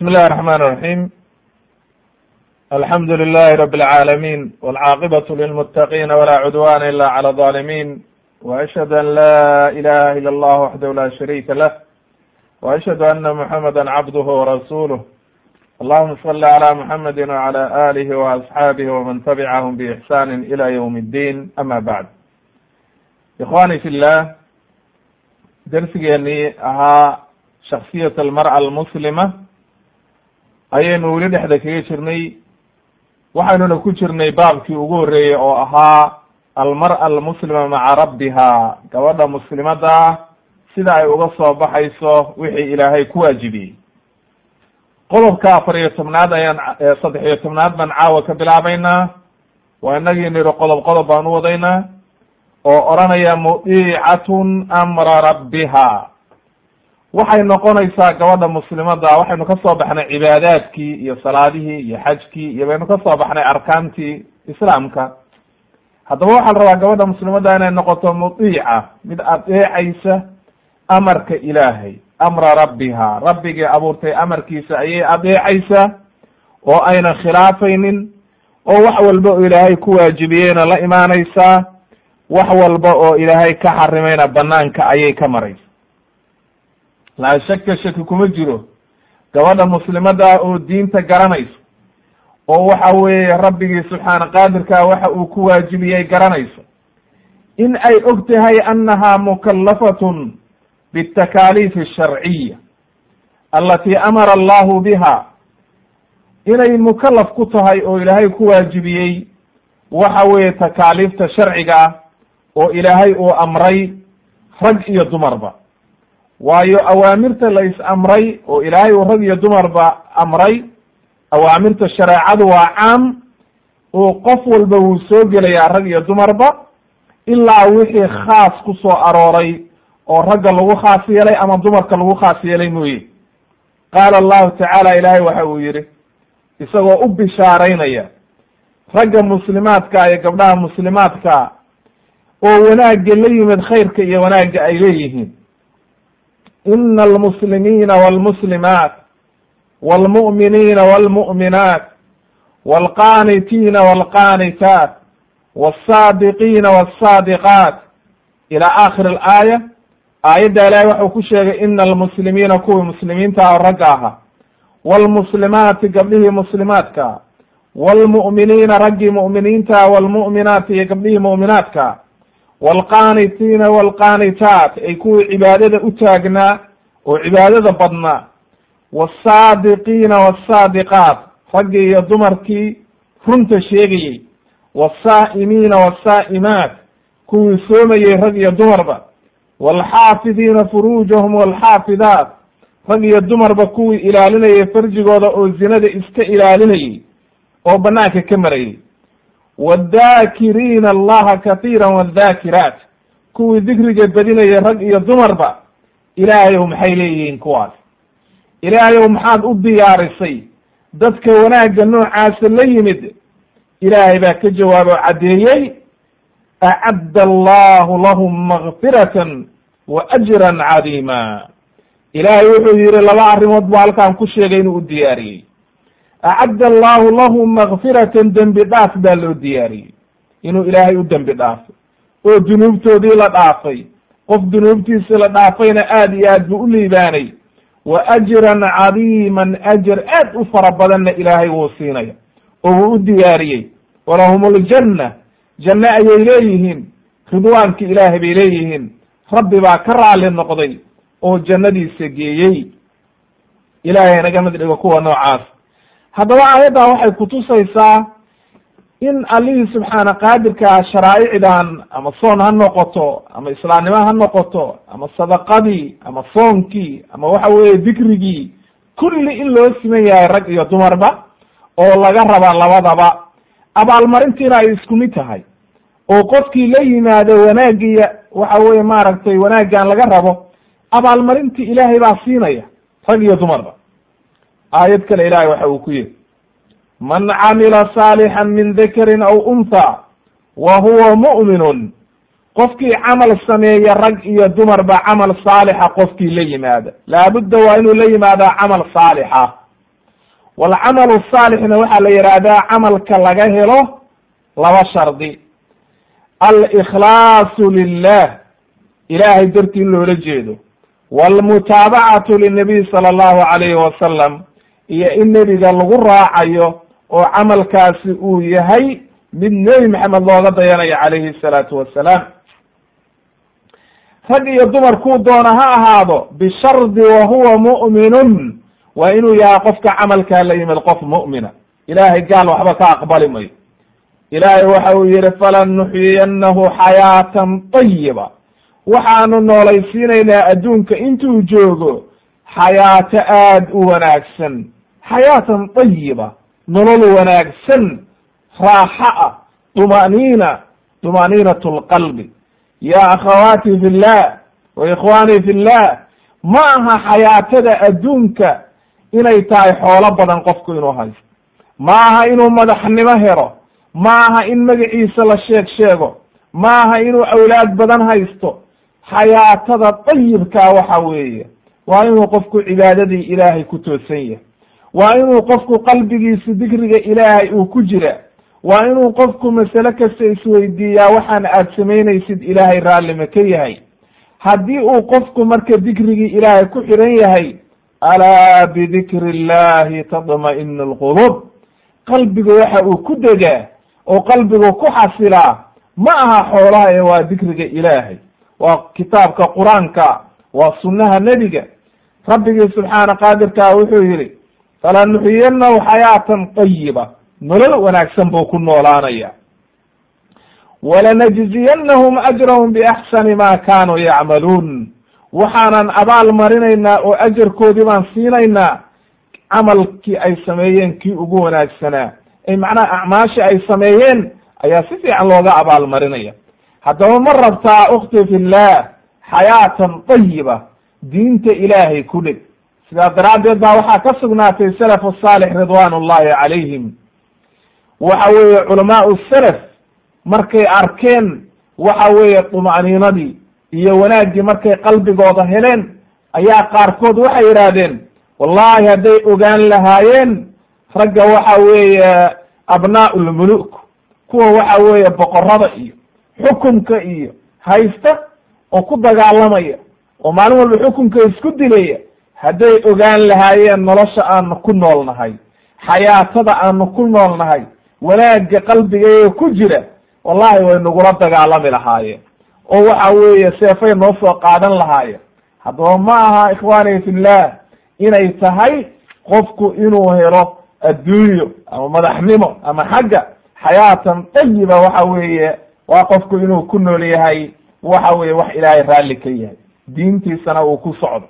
بسم الله الرحمن الرحيم الحمد لله رب العالمين والعاقبة للمتقين ولا عدوان إلا على الظالمين وأشهد أن لا إله إلا الله وحده لا شريك له وأشهد أن محمدا عبده ورسوله اللهم صل على محمد وعلى آله وأصحابه ومن تبعهم بإحسان إلى يوم الدين أما بعد إخواني في الله dersigeenii ahaa shaksiyat almar'a almuslima ayaynu weli dhexda kaga jirnay waxaynuna ku jirnay baabkii ugu horreeyey oo ahaa almar'a almuslima maca rabbiha gabadha muslimadda ah sida ay uga soo baxayso wixii ilaahay ku waajibiyey qodobka afar iyo tobnaad ayaan saddex iyo tobnaad baan caawa ka bilaabaynaa waa inagii niri qodob qodob baan u wadaynaa oo odhanaya mudiicatun amra rabbiha waxay noqonaysaa gabadha muslimadda waxaynu ka soo baxnay cibaadaadkii iyo salaadihii iyo xajkii iyo baynu ka soo baxnay arkaantii islaamka haddaba waxaa la rabaa gabadha muslimadda inay noqoto mudiica mid adeecaysa amarka ilaahay amra rabbiha rabbigii abuurtay amarkiisa ayay adeecaysaa oo aynan khilaafaynin oo wax walba oo ilaahay ku waajibiyeyna la imaanaysaa wax walba oo ilaahay ka xarimayna banaanka ayay ka maraysa laa shaka shaki kuma jiro gabadha muslimadda oo diinta garanayso oo waxa weeye rabbigii subxaana qaadirkaa waxa uu ku waajibiyey garanayso in ay og tahay annaha mukallafatun bitakaliif asharciya alati amara allahu biha inay mukalaf ku tahay oo ilaahay ku waajibiyey waxa weeye takaaliifta sharciga ah oo ilaahay uu amray rag iyo dumarba waayo awaamirta la is amray oo ilaahay uu rag iyo dumarba amray awaamirta shareecadu waa caam oo qof walba wuu soo gelayaa rag iyo dumarba ilaa wixii khaas ku soo arooray oo ragga lagu khaas yeelay ama dumarka lagu khaas yeelay mooye qaala allahu tacaala ilaahay waxa uu yihi isagoo u bishaaraynaya ragga muslimaadka iyo gabdhaha muslimaadka oo wanaagga la yimid khayrka iyo wanaagga ay leeyihiin ina almuslimiina walmuslimaat walmu'miniina walmu'minaat walqaanitiina walqaanitaat walsaadiqiina walsaadiqaat ila aakhir alaaya aayadda ilaahay waxuu ku sheegay ina almuslimiina kuwii muslimiinta oo ragga ahaa walmuslimaati gabdhihii muslimaadka walmu'miniina raggii mu'miniinta walmu'minaati iyo gabdhihii mu'minaadka walqaanitiina walqaanitaat ay kuwii cibaadada u taagnaa oo cibaadada badnaa wasaadiqiina wasaadiqaat raggii iyo dumarkii runta sheegayey wasaa'imiina wasaa'imaat kuwii soomayey rag iyo dumarba walxaafidiina furuujahum walxaafidaat rag iyo dumarba kuwii ilaalinayay farjigooda oo zinada iska ilaalinayey oo banaanka ka marayay wadaakiriina allaha katiira wadaakiraat kuwii dikriga badinayay rag iyo dumarba ilaahayow maxay leeyihiin kuwaas ilaahayow maxaad u diyaarisay dadka wanaagga noocaasa la yimid ilaahay baa ka jawaabo caddeeyey acadda allahu lahum makfiratan wa ajran cadiima ilaahay wuxuu yihi laba arrimood buu halkaan ku sheegay inuu u diyaariyey acadda allahu lahum makfiratan dembi dhaaf baa loo diyaariyey inuu ilaahay u dembi dhaafay oo dunuubtoodii la dhaafay qof dunuubtiisi la dhaafayna aad iyo aad buu u liibaanay wa ajran cadiiman ajar aad u fara badanna ilaahay wuu siinaya oo wuu u diyaariyey walahum ljanna janne ayay leeyihiin ridwaanki ilaahay bay leeyihiin rabbi baa ka raali noqday oo jannadiisa geeyey ilaahay naga mid dhigo kuwa noocaas haddaba aayaddan waxay kutusaysaa in allihii subxaana qaadirkaa sharaa'icdan ama soon ha noqoto ama islaamnimo ha noqoto ama sadaqadii ama soonkii ama waxa weeye dikrigii kulli in loo siman yahay rag iyo dumarba oo laga raba labadaba abaalmarintiina ay isku mid tahay oo qofkii la yimaado wanaagiya waxa weye maaragtay wanaaggan laga rabo abaalmarintii ilaahay baa siinaya rag iyo dumarba aayad kale ilahay waxa uu ku yihi man camila saalixan min dakarin aw untha wa huwa mu'minun qofkii camal sameeya rag iyo dumarba camal saalixa qofkii la yimaada laabudda waa inuu la yimaadaa camal saalixa walcamalu saalixna waxaa la yidhaahdaa camalka laga helo laba shardi alikhlaasu lilah ilaahay dartii in loola jeedo walmutaabacatu linabiy sala allahu alayhi wasalam iyo in nebiga lagu raacayo oo camalkaasi uu yahay mid nebi maxamed looga dayanayo calayhi salaatu wassalaam rag iyo dumar kuu doona ha ahaado bishardi wa huwa mu'minun waa inuu yahay qofka camalkaa la yimid qof mu'mina ilaahay gaal waxba ka aqbali mayo ilaahay waxa uu yihi falanuxyiyannahu xayaatan tayiba waxaanu noolaysiinaynaa adduunka intuu joogo xayaato aad u wanaagsan xayaatan tayiba nolol wanaagsan raaxa ah dumaniina dumaniinat lqalbi ya akhawaati fi llah wa ikhwaanii fi llah ma aha xayaatada adduunka inay tahay xoolo badan qofku inuu haysto ma aha inuu madaxnimo helo ma aha in magaciisa la sheeg sheego ma aha inuu awlaad badan haysto xayaatada dayibkaa waxa weeye waa inuu qofku cibaadadii ilaahay ku toosan yahay waa inuu qofku qalbigiisa dikriga ilaahay uu ku jira waa inuu qofku masale kasta isweydiiyaa waxaan aad samaynaysid ilaahay raallima ka yahay haddii uu qofku marka dikrigii ilaahay ku xiran yahay alaa bidikri illahi tadma'inu alqulub qalbigu waxa uu ku degaa oo qalbigu ku xasilaa ma aha xoolaha ee waa dikriga ilaahay waa kitaabka qur-aanka waa sunnaha nebiga rabbigii subxaana qaadirkaa wuxuu yihi falanuxyiyanahu xayaatan tayiba nolol wanaagsan buu ku noolaanaya walanajziyanahum ajrahum biaxsani ma kaanuu yacmaluun waxaanan abaal marinaynaa oo ajarkoodii baan siinaynaa camalkii ay sameeyeen kii ugu wanaagsanaa ay macnaha acmaashii ay sameeyeen ayaa si fiican looga abaal marinaya haddaba ma rabtaa ukhti fi llah xayaatan tayiba diinta ilaahay ku dheg sidaa daraaddeed baa waxaa ka sugnaatay salafu saalix ridwaan ullahi calayhim waxa weeye culamaau salaf markay arkeen waxa weeye duma'niinadii iyo wanaaggii markay qalbigooda heleen ayaa qaarkood waxay yidhaahdeen wallahi hadday ogaan lahaayeen ragga waxa weeye abnaa'u lmuluk kuwa waxa weeye boqorada iyo xukumka iyo haysta oo ku dagaalamaya oo maalin walba xukunka isku dilaya hadday ogaan lahaayeen nolosha aanu ku nool nahay xayaatada aanu ku nool nahay wanaagga qalbigeega ku jira wallahi way nagula dagaalami lahaayeen oo waxa weeye seefay noo soo qaadan lahaayeen haddaba ma aha ikhwaani fillah inay tahay qofku inuu helo adduunyo ama madaxnimo ama xagga xayaatan tayiba waxa weeye waa qofku inuu ku nool yahay waxa weeye wax ilaahay raalli ka yahay diintiisana uu ku socdo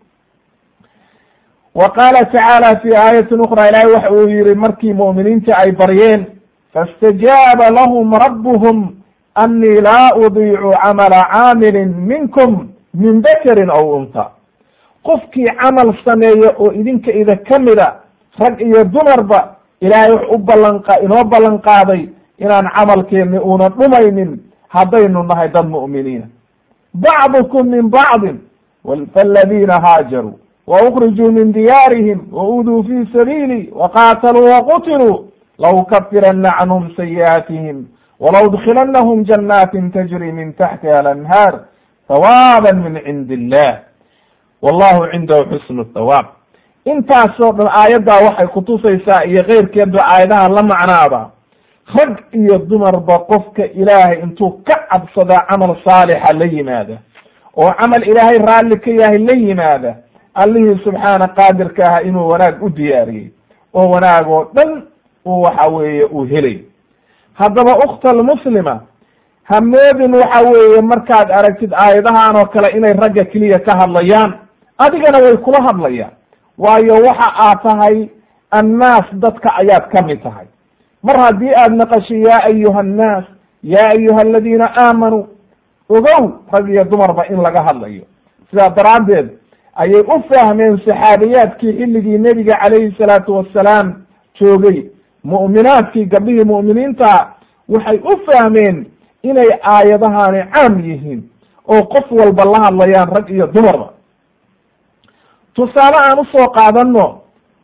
wa qaala tacaala fi aayatin ukra ilahay waxa uu yihi markii mu'miniinta ay baryeen faاstajaaba lahum rabbuhum annii laa udiicu camala caamilin minkum min dakarin aw unta qofkii camal sameeya oo idinka ida ka mida rag iyo dumarba ilaahay wax u ballanqa inoo ballan qaaday inaan camalkeeni una dhumaynin haddaynu nahay dad mu'miniina bacdukum min bacdin faladiina haajaruu waukrijuu min diyaarihim wauduu fi sabiili waqaataluu waqutiluu laukafirana canhum sayi'aatihim walaudkilanahum janaatin tajri min taxtiha alanhaar hawaaba min cindi illah wallahu cindahu xusnu thawaab intaasoo dhan aayaddaa waxay kutusaysaa iyo keyrkeedba aayadaha la macnaaba rag iyo dumarba qofka ilaahay intuu ka cabsadaa camal saalixa la yimaada oo camal ilaahay raalli ka yahay la yimaada allihii subxaana qaadirka aha inuu wanaag u diyaariyey oo wanaag oo dhan uu waxa weeye uu helay haddaba ukhta almuslima hamoodin waxa weeye markaad aragtid aayadahan oo kale inay ragga keliya ka hadlayaan adigana way kula hadlayaan waayo waxa aad tahay annaas dadka ayaad ka mid tahay mar haddii aad naqashay ya ayuha annaas ya ayuha aladiina aamanuu ogow rag iyo dumarba in laga hadlayo sidaa daraaddeed ayay u fahmeen saxaabiyaadkii xilligii nebiga calayhi salaatu wassalaam joogay mu'minaadkii gabdhihii mu'miniinta waxay u fahmeen inay aayadahani caam yihiin oo qof walba la hadlayaan rag iyo dumarba tusaale aan usoo qaadano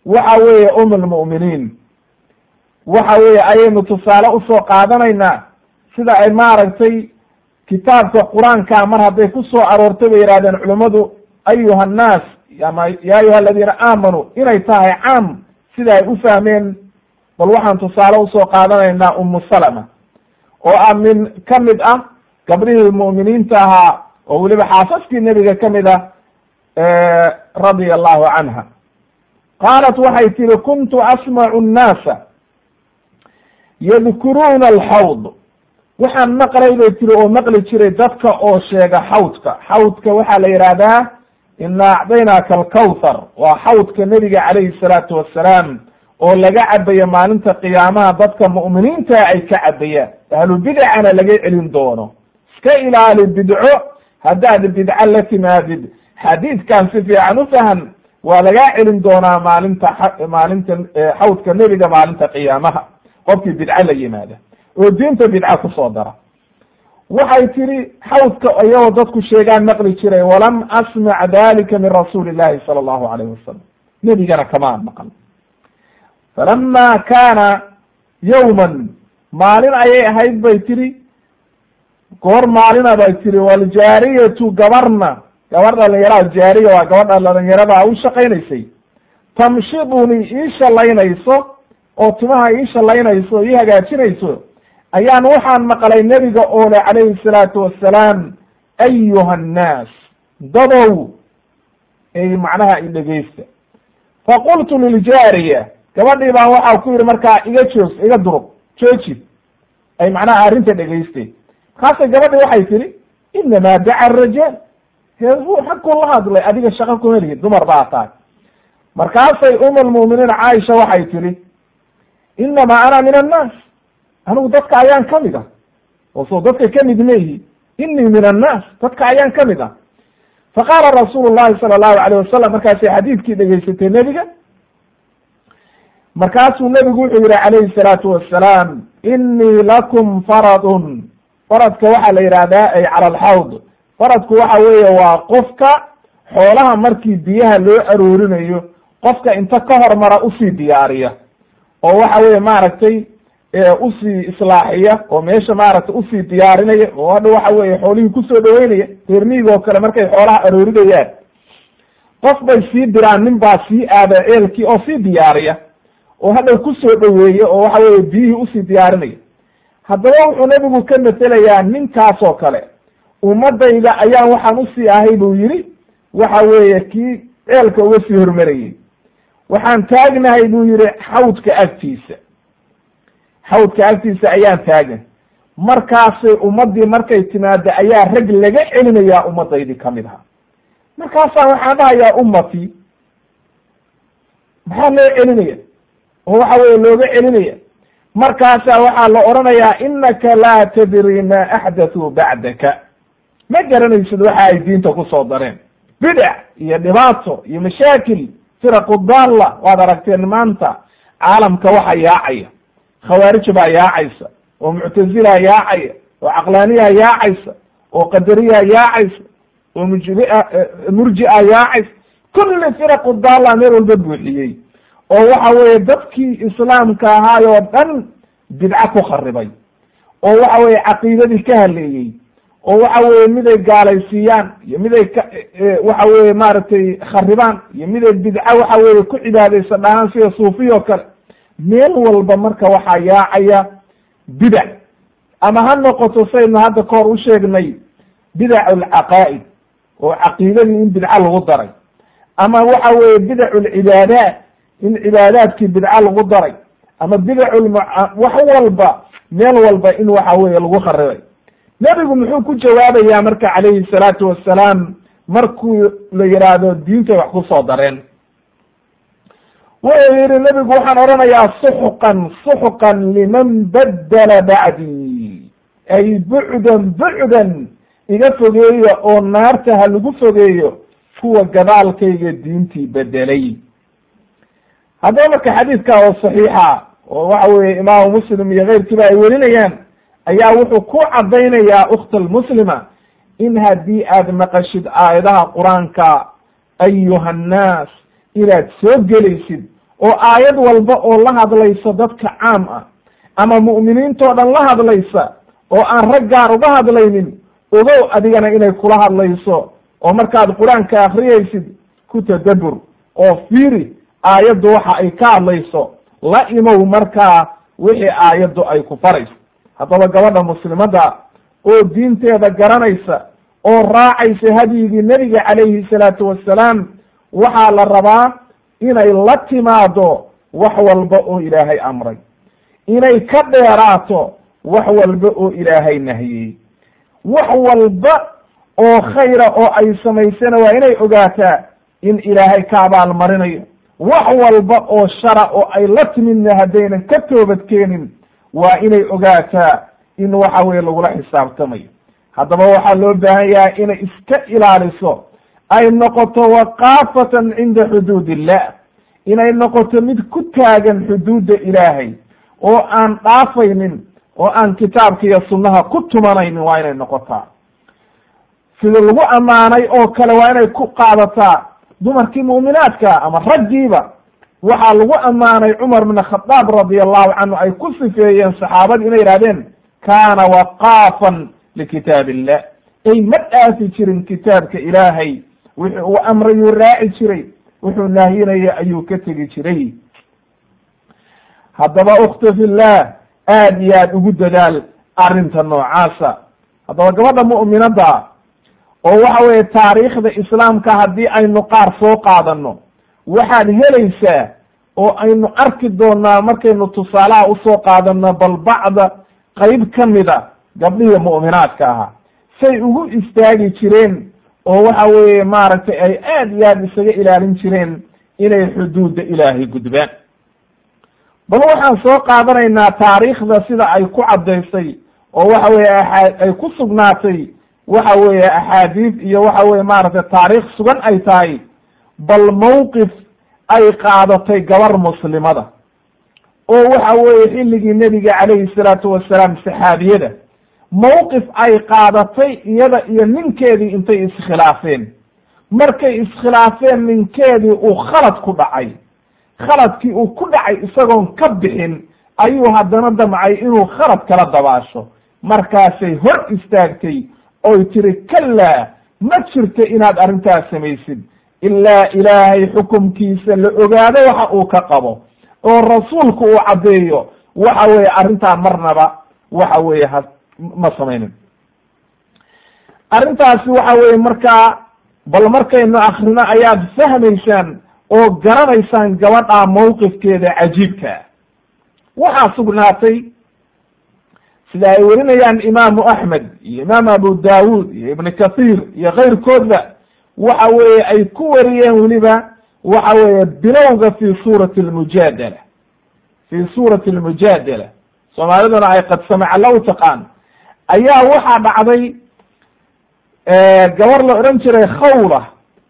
waxa weeye um almu'miniin waxa weeye ayaynu tusaale usoo qaadanaynaa sida ay maaragtay kitaabka qur-aanka mar hadday ku soo aroortay bay yidhahdeen culummadu ayuha annaas ama ya ayuha aladiina aamanuu inay tahay caam sida ay u fahmeen bal waxaan tusaale usoo qaadanaynaa umu salama oo ah min ka mid ah gabdhihii mu'miniinta ahaa oo weliba xaasaskii nebiga ka mid ah radia allahu canha qaalat waxay tihi kuntu asmacu annaasa yadkuruuna alxawd waxaan maqlay bay tiri oo maqli jiray dadka oo sheega xawdka xawdka waxaa la yidhaahdaa ina acdaynaaka alkawthar waa xawdka nebiga calayhi salaatu wassalaam oo laga cabayo maalinta qiyaamaha dadka mu'miniinta ay ka cabayaan ahlu bidcana laga celin doono iska ilaali bidco haddaad bidco la timaadid xadiidkan si fiican u fahan waa lagaa celin doonaa maalinta maalinta xawdka nebiga maalinta qiyaamaha qofkii bidco la yimaada oo diinta bidca kusoo dara waxay tihi xawdka iyagoo dadku sheegaan maqli jiray walam asmac dalika min rasuuli illahi sala allahu alayhi wasalam nebigana kamaan maqal falama kaana yowman maalin ayay ahayd bay tihi goor maalina bay tihi waljaariyatu gabarna gabar dhalinyaraha jaariya waa gabadha dhalinyarada u shaqaynaysay tamshidunii ii shalaynayso oo timaha ii shalaynayso ii hagaajinayso ayaan waxaan maqlay nebiga oo le calayhi salaatu wassalaam ayuha annaas dadow ay macnaha i dhegeysta faqultu liljaariya gabadhii baan waxaa ku yidhi markaa iga joog iga durug jooji ay macnaha arrinta dhegeystay markaasay gabadhii waxay tihi inamaa daca arajaal hee ruu xagkuu la hadlay adiga shaqo kuma lihid dumar baa tahay markaasay um almu'miniin caaisha waxay tihi inamaa ana min annaas anigu dadka ayaan kamid ah oo soo dadka kamid meyihi inii min annaas dadka ayaan kamid ah faqaala rasuulu llahi sala allahu alayh wasalam markaasay xadiidkii dhegeysatay nebiga markaasuu nebigu wuxuu yihi calayhi salaatu wassalaam inii lakum faradun faradka waxaa la yidhahdaa ay cala alxawd faradku waxa weeye waa qofka xoolaha markii biyaha loo aroorinayo qofka inta ka hormara usii diyaariya oo waxa weeye maaragtay usii islaaxiya oo meesha maaragtay usii diyaarinaya oo hadha waxa weeye xoolihii kusoo dhaweynaya reermiiga oo kale markay xoolaha aroorinayaan qof bay sii diraan nin baa sii aada ceelkii oo sii diyaariya oo hadhow kusoo dhaweeye oo waxa weye biyihii usii diyaarinaya haddaba wuxuu nebigu ka metelayaa ninkaas oo kale ummadayda ayaan waxaan usii ahay buu yidhi waxa weeye kii ceelka uga sii hormarayey waxaan taagnahay buu yihi xawdka agtiisa xawdka agtiisa ayaan taagan markaasay ummaddii markay timaada ayaa rag laga celinayaa ummadaydii kamid aha markaasaa waxaan dhahayaa ummatii maxaa loo celinaya oo waxa weye looga celinaya markaasaa waxaa la odhanayaa inaka laa tadri ma axdathuu bacdaka ma garanaysid waxa ay diinta kusoo dareen bidac iyo dhibaato iyo mashaakil firaqu daalla waad aragteen maanta caalamka waxa yaacaya khawaarij baa yaacaysa oo muctazila yaacaya oo caqlaaniya yaacaysa oo qadariya yaacaysa oo mujria murjia yaacaysa kulli firaqu daalla meel walba buuxiyey oo waxa weeye dadkii islaamka ahaay oo dhan bidco ku kharibay oo waxa weye caqiidadii ka haleeyey oo waxa weye miday gaalaysiiyaan iyo miday ka waxa weye maaragtay kharibaan iyo miday bidco waxa weye ku cibaadaysa dhahaan sida suufiya oo kale meel walba marka waxaa yaacaya bidac ama ha noqoto saynu hadda kahor u sheegnay bidac alcaqaa'id oo caqiidadii in bidco lagu daray ama waxa weye bidac alcibaadaat in cibaadaadkii bidco lagu daray ama bidac wax walba meel walba in waxa weye lagu kharibay nebigu muxuu ku jawaabayaa marka calayhi salaatu wassalaam markuu la yidhaahdo diintay wax kusoo dareen wuxuu yihi nebigu waxaan odhanayaa suxqan suxqan liman badala bacdii ay bucdan bucdan iga fogeeya oo naarta ha lagu fogeeyo kuwa gadaalkayga diintii bedelay haddaba marka xadiidka oo saxiixa oo waxa weye imaamu muslim iyo keyrkiiba ay welinayaan ayaa wuxuu ku caddaynayaa ukhta almuslima in haddii aad maqashid aayadaha qur-aanka ayuha annaas inaad soo gelaysid oo aayad walba oo la hadlaysa dadka caam ah ama mu'miniintoo dhan la hadlaysa oo aan rag gaar uga hadlaynin ogow adigana inay kula hadlayso oo markaad qur-aanka akriyaysid ku tadabbur oo fiiri aayaddu waxa ay ka hadlayso la imow markaa wixii aayaddu ay ku farayso haddaba gabadha muslimadda oo diinteeda garanaysa oo raacaysa hadyigii nebiga calayhi salaatu wassalaam waxaa la rabaa inay la timaado wax walba oo ilaahay amray inay ka dheeraato wax walba oo ilaahay nahiyey wax walba oo khayra oo ay samaysana waa inay ogaataa in ilaahay ka abaalmarinayo wax walba oo shara oo ay la timidna haddaynan ka toobadkeenin waa inay ogaataa in waxa weye lagula xisaabtamayo haddaba waxaa loo baahan yahay inay iska ilaaliso ay noqoto waqaafatan cinda xuduud illah inay noqoto mid ku taagan xuduudda ilaahay oo aan dhaafaynin oo aan kitaabka iyo sunnaha ku tumanaynin waa inay noqotaa sida lagu ammaanay oo kale waa inay ku qaadataa dumarkii mu'minaadka ama raggiiba waxaa lagu ammaanay cumar bn khadaab radi allahu canhu ay ku sifeeyeen saxaabadii inay yihahdeen kaana waqaafan likitaab illah ay ma dhaafi jirin kitaabka ilaahay wixii uu amrayuu raaci jiray wuxuu nahyinaya ayuu ka tegi jiray haddaba ukta fillah aad iyo aad ugu dadaal arrinta noocaasa haddaba gabadha mu'minadda oo waxa weeye taariikhda islaamka haddii aynu qaar soo qaadano waxaad helaysaa oo aynu arki doonaa markaynu tusaalaha usoo qaadano bal bacda qayb ka mida gabdhihii mu'minaadka ahaa say ugu istaagi jireen oo waxa weeye maaragtay ay aad iyo aad isaga ilaalin jireen inay xuduudda ilaahay gudbaan bal waxaan soo qaadanaynaa taariikhda sida ay ku caddaysay oo waxa weeye aa ay ku sugnaatay waxa weeye axaadiid iyo waxa weye maaragtay taariikh sugan ay tahay bal mawqif ay qaadatay gabar muslimada oo waxa weeye xilligii nebiga calayhi salaatu wasalaam saxaabiyada mawqif ay qaadatay iyada iyo ninkeedii intay iskhilaafeen markay iskhilaafeen ninkeedii uu khalad ku dhacay khaladkii uu ku dhacay isagoon ka bixin ayuu haddana damcay inuu khalad kala dabaasho markaasay hor istaagtay oy tiri kallaa ma jirto inaad arrintaas samaysid ilaa ilaahay xukumkiisa la ogaado waxa uu ka qabo oo rasuulku uu caddeeyo waxa weeye arrintaa marnaba waxa weeye ha ma samaynin arrintaasi waxa weeye markaa bal markaynu akrino ayaad fahmaysaan oo garanaysaan gabadha mawqifkeeda cajiibkaa waxaa sugnaatay sida ay werinayaan imaamu axmed iyo imaam abu daawud iyo ibn kathiir iyo kayrkoodba waxa weeye ay ku wariyeen weliba waxa weeye bilowga fi suurati almujaadala fi suurati almujaadala soomaaliduna ay qad samaca low taqaan ayaa waxaa dhacday gabar la odhan jiray khawla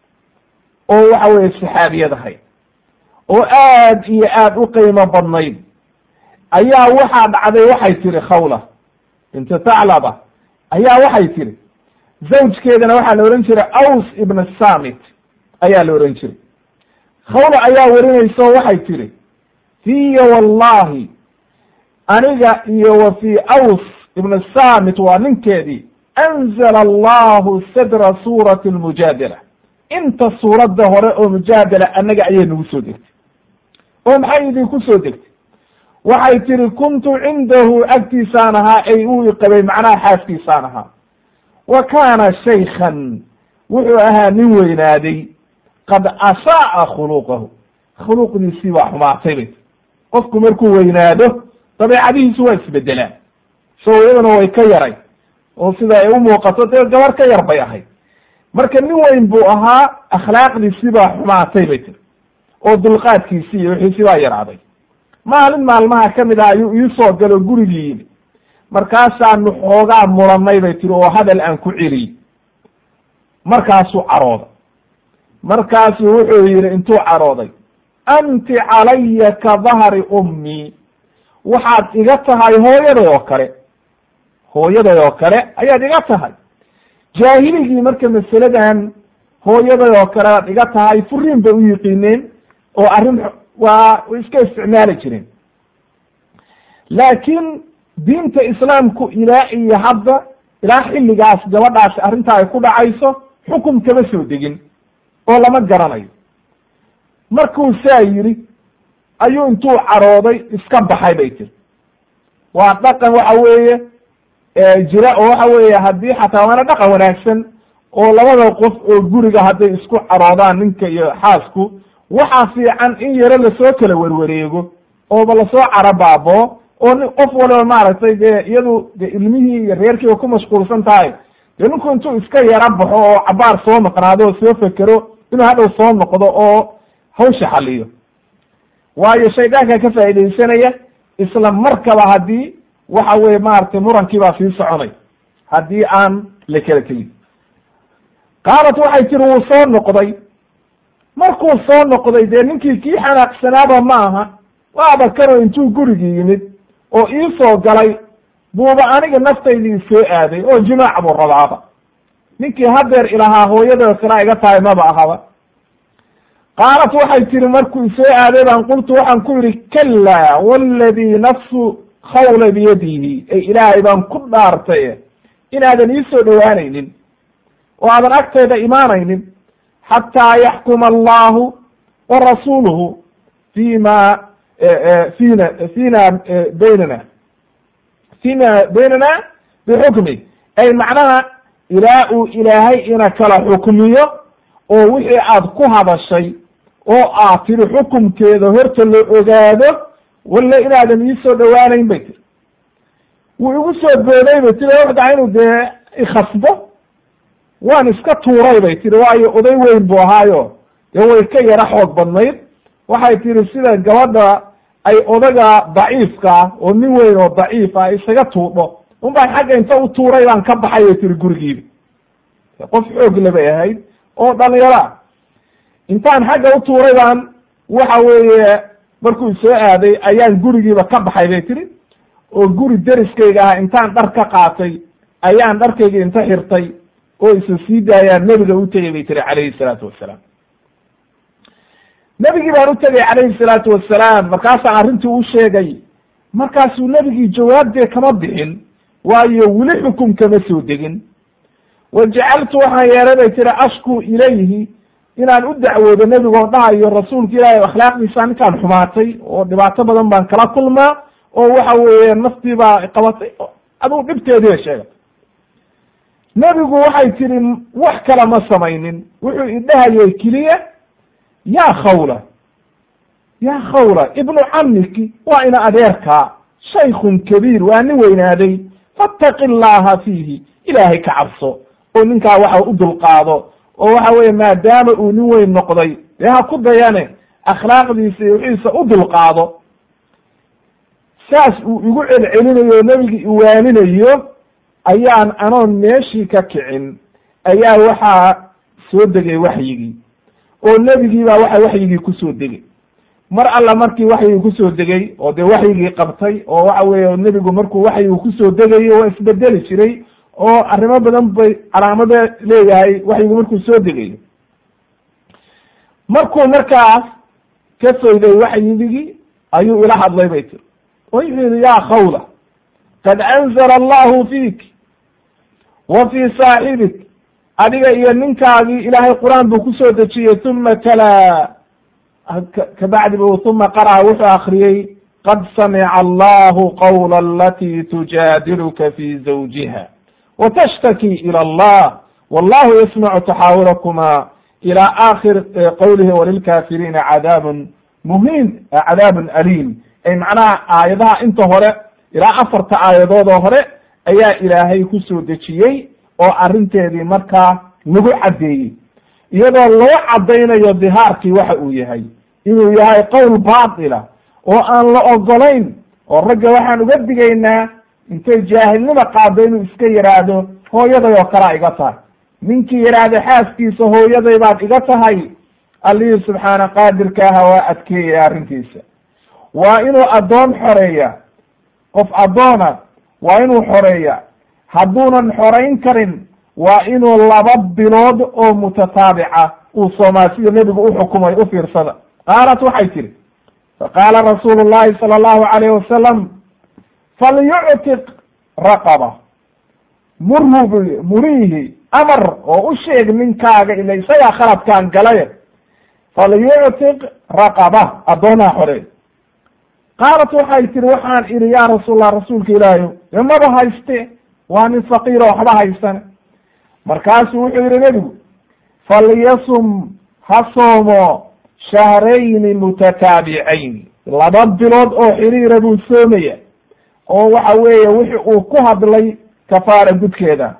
oo waxa weeye saxaabiyad ahayd oo aad iyo aad u qiimo badnayd ayaa waxaa dhacday waxay tiri khawla binta taclaba ayaa waxay tiri zawjkeedana waxaa la odhan jiray aws ibn samit ayaa la odhan jiray khawla ayaa werinaysa oo waxay tiri fiya wallahi aniga iyo wa fi aws ibn samit waa ninkeedii anzala allahu sadra suurati almujaadala inta suuradda hore oo mujaadala annaga ayay nagu soo degtay oo maxay idinku soo degtay waxay tiri kuntu cindahu agtiisaan ahaa ay uu iqabay macnaha xaaskiisaan ahaa wa kaana shaykhan wuxuu ahaa nin weynaaday qad asaa'a khuluqahu khuluqdiisii baa xumaatay bay qofku markuu weynaado dabeecadihiisu waa isbedelaan so iyaduna way ka yaray oo sida ay u muuqato dee gabar ka yar bay ahayd marka nin weyn buu ahaa akhlaaqdiisii baa xumaatay bay tiri oo dulqaadkiisii iyo wixiisi baa yaraaday maalin maalmaha kamid ah ayuu iisoo galo gurigii yimi markaasaanu xoogaa muranay bay tiri oo hadal aan ku celiyey markaasuu carooday markaasuu wuxuu yihi intuu carooday anti calaya ka dahri ummii waxaad iga tahay hooyaday oo kale hooyaday oo kale ayaad iga tahay jaahiligii marka masaladan hooyaday oo kale aad iga tahay furiin bay u yiqiineen oo arrin waa way iska isticmaali jireen laakiin diinta islaamku ilaa iyo hadda ilaa xilligaas gabadhaasi arrintaa ay ku dhacayso xukum kama soo degin oo lama garanayo markuu saa yidhi ayuu intuu carooday iska baxay bay tiri waa dhaqan waxa weeye jira oo waxa weeye haddii xataa waana dhaqan wanaagsan oo labada qof oo guriga hadday isku caroodaan ninka iyo xaasku waxaa fiican in yaro lasoo kala werwareego ooba lasoo carabaabo oo ni qof waliba maaragtay dee iyadu de ilmihii iyo reerkiiba ku mashquulsan tahay dee ninku intuu iska yara baxo oo cabaar soo maqnaado oo soo fekero inuu hadhow soo noqdo oo hawsha xaliyo waayo shaydaanka ka faaidaysanaya isla markaba haddii waxa weye maaragtay murankii baa sii soconay haddii aan la kala tegin qaalat waxay tiri wuu soo noqday markuu soo noqday dee ninkii kii xanaaqsanaaba ma aha waaba kanoo intuu gurigii yimid oo ii soo galay buuba aniga naftaydii soo aaday oo jimaac buu rabaaba ninkii hadeer ilahaa hooyadoo kala iga tahay maba ahaba qaalat waxay tiri markuu soo aaday baan qultu waxaan ku yidhi kallaa waladii nafsu khawla biyadihi ay ilaahay baan ku dhaartay inaadan ii soo dhowaanaynin oo aadan agteeda imaanaynin xataa yaxkuma allahu wa rasuuluhu fima fina fina baynana fima baynana bixukmi ay macnaha ilaa uu ilaahay ina kala xukmiyo oo wixii aad ku hadashay oo aad tiri xukumkeeda horta la ogaado walla inaadan ii soo dhowaanayn bay tiri wuu igu soo booday bay tiri waxdaa inuu dee ikhasbo waan iska tuuray bay tiri waayo oday weyn buu ahaayo dee way ka yara xoog badnayd waxay tiri sida gabadha ay odaga daciifkaa oo nin weyn oo daciifa isaga tuudho un baan xagga inta u tuuray baan ka baxay bay tiri gurigiiba qof xoog le bay ahayd oo dhalinyara intaan xagga u tuuray baan waxa weeye markuu soo aaday ayaan gurigiiba ka baxay bay tiri oo guri deriskayga ah intaan dhar ka qaatay ayaan dharkayga inta xirtay oo isa sii daayaan nebiga u tegay bay tiri calayhi salaatu wassalaam nebigii baan u tegay calayhi salaatu wassalaam markaasaan arrintii u sheegay markaasuu nebigii jawaabdee kama bixin waayo weli xukum kama soo degin wa jacaltu waxaan yeelay bay tiri ashku ilayhi inaan u dacwoodo nebigoo dhahayo rasuulka ilaahay akhlaaqdiisa ninkaan xumaatay oo dhibaato badan baan kala kulmaa oo waxa weeye naftii baa qabatay aduu dhibteediiba sheegay nebigu waxay tiri wax kale ma samaynin wuxuu idhahayay keliya yaa khawla yaa khawla ibnu camiki waa ina adeerkaa shaykun kabiir waa nin weynaaday fattaqi llaha fiihi ilaahay ka cabso oo ninkaa waxa u dulqaado oo waxa weeye maadaama uu nin weyn noqday dee ha ku dayane akhlaaqdiisa iyo wixiisa u dulqaado saas uu igu celcelinayo o nebigi iwaaninayo ayaan anoon meeshii ka kicin ayaa waxaa soo degay waxyigii oo nebigii baa waxa waxyigii kusoo degay mar alla markii waxyigii kusoo degay oo dee waxyigii qabtay oo waxa weeye nebigu markuu waxyigu kusoo degayo waa isbedeli jiray oo arrimo badan bay calaamado leeyahay waxyigu markuu soo degayo markuu markaas ka fayday waxyigii ayuu ila hadlay bay tiri wuxuu yihi ya khawla qad anzala allahu fiik wa fii saaxibik adiga iyo ninkaagii ilaahay qur-aan buu kusoo dejiyey uma kalaa kabacdi bu uma qara'a wuxuu akriyey qad samica allahu qawla alati tujaadiluka fi zawjiha watashtakii ilى allah wallahu yasmacu taxaawurakuma ilى aakhir qowlihi walilkafiriina cadaabun muhiin cadaabun aliim ay macnaha aayadaha inta hore ilaa afarta aayadood oo hore ayaa ilaahay kusoo dejiyey oo arrinteedii markaa lagu caddeeyey iyadoo loo caddaynayo dihaarkii waxa uu yahay inuu yahay qowl baatila oo aan la ogolayn oo ragga waxaan uga digaynaa intay jaahilnima qaado inuu iska yidhaahdo hooyaday oo kalea iga tahay ninkii yidhaahda xaaskiisa hooyaday baad iga tahay allihii subxaana qaadirka aha waa adkeeyaya arrintiisa waa inuu addoon xoreeya qof addoona waa inuu xoreeya hadduunan xorayn karin waa inuu laba bilood oo mutataabica uu soomaa sida nebigu uxukumay u fiirsada qaalat waxay tihi faqaala rasuulu llahi sala allahu alayh wasalam falyuctiq raqaba murhu bu muriihi amar oo u sheeg ninkaaga ila isagaa khaladkaan galay falyuctiq raqaba addoonaa xore qaalat waxay tihi waxaan idhi yaa rasuulallah rasuulka ilaahayo dee maba hayste waa nin faqiiro waxba haysane markaasuu wuxuu yihi nebigu falyasum ha soomo shahrayni mutataabicayn laba bilood oo xiriira buu soomaya oo waxa weeye wixi uu ku hadlay kafaara gudkeeda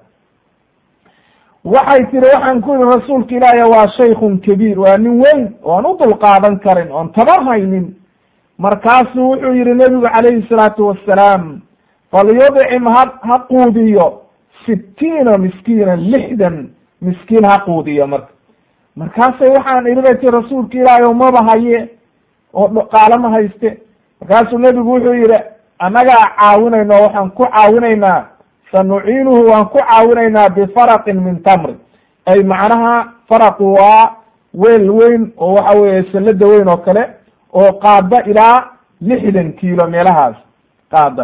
waxay tihi waxaan ku yihi rasuulka ilaahiy waa shaykun kabiir waa nin weyn oan u dulqaadan karin oon tabar haynin markaasuu wuxuu yihi nebigu calayhi salaatu wassalaam falyudcim ha ha quudiyo sitiina miskiina lixdan miskiin ha quudiyo marka markaasay waxaan idhi bay tii rasuulka ilaahay o maba haye oo dhaqaalo ma hayste markaasuu nebigu wuxuu yihi annagaa caawinayno waxaan ku caawinaynaa sanuciinuhu waan ku caawinaynaa bifaraqin min tamri ay macnaha faraqu waa weel weyn oo waxa weeye sallada weyn oo kale oo qaada ilaa lixdan kiilo meelahaas qaada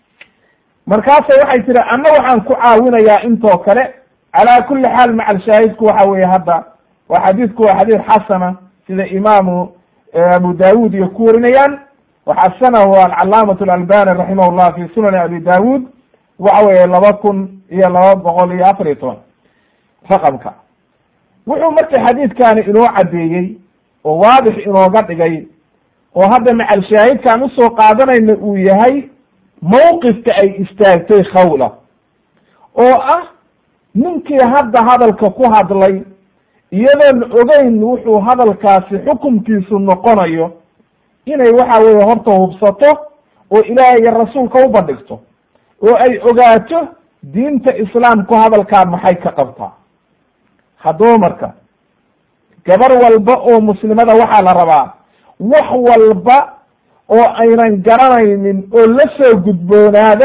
markaasa waxay tiri anna waxaan ku caawinayaa intoo kale calaa kuli xaal macal shaahidku waxa weeye hadda waa xadiidku waa xadiid xasana sida imaamu abu daawud iyo ku warinayaan waxasanahu alcalaamat alalbani raximah llah fi sunani abi daawud waxa weeye laba kun iyo laba boqol iyo afar iyo toban raqamka wuxuu marka xadiidkani inoo caddeeyey oo waadix inooga dhigay oo hadda macal shaahidkaan usoo qaadanayna uu yahay mawqifka ay istaagtay khawla oo ah ninkii hadda hadalka ku hadlay iyadoon ogeyn wuxuu hadalkaasi xukumkiisu noqonayo inay waxa weeye horta hubsato oo ilaahay iyo rasuulka u bandhigto oo ay ogaato diinta islaamku hadalkaa maxay ka qabtaa haddaba marka gabar walba oo muslimada waxaa la rabaa wax walba oo aynan garanaynin oo la soo gudboonaada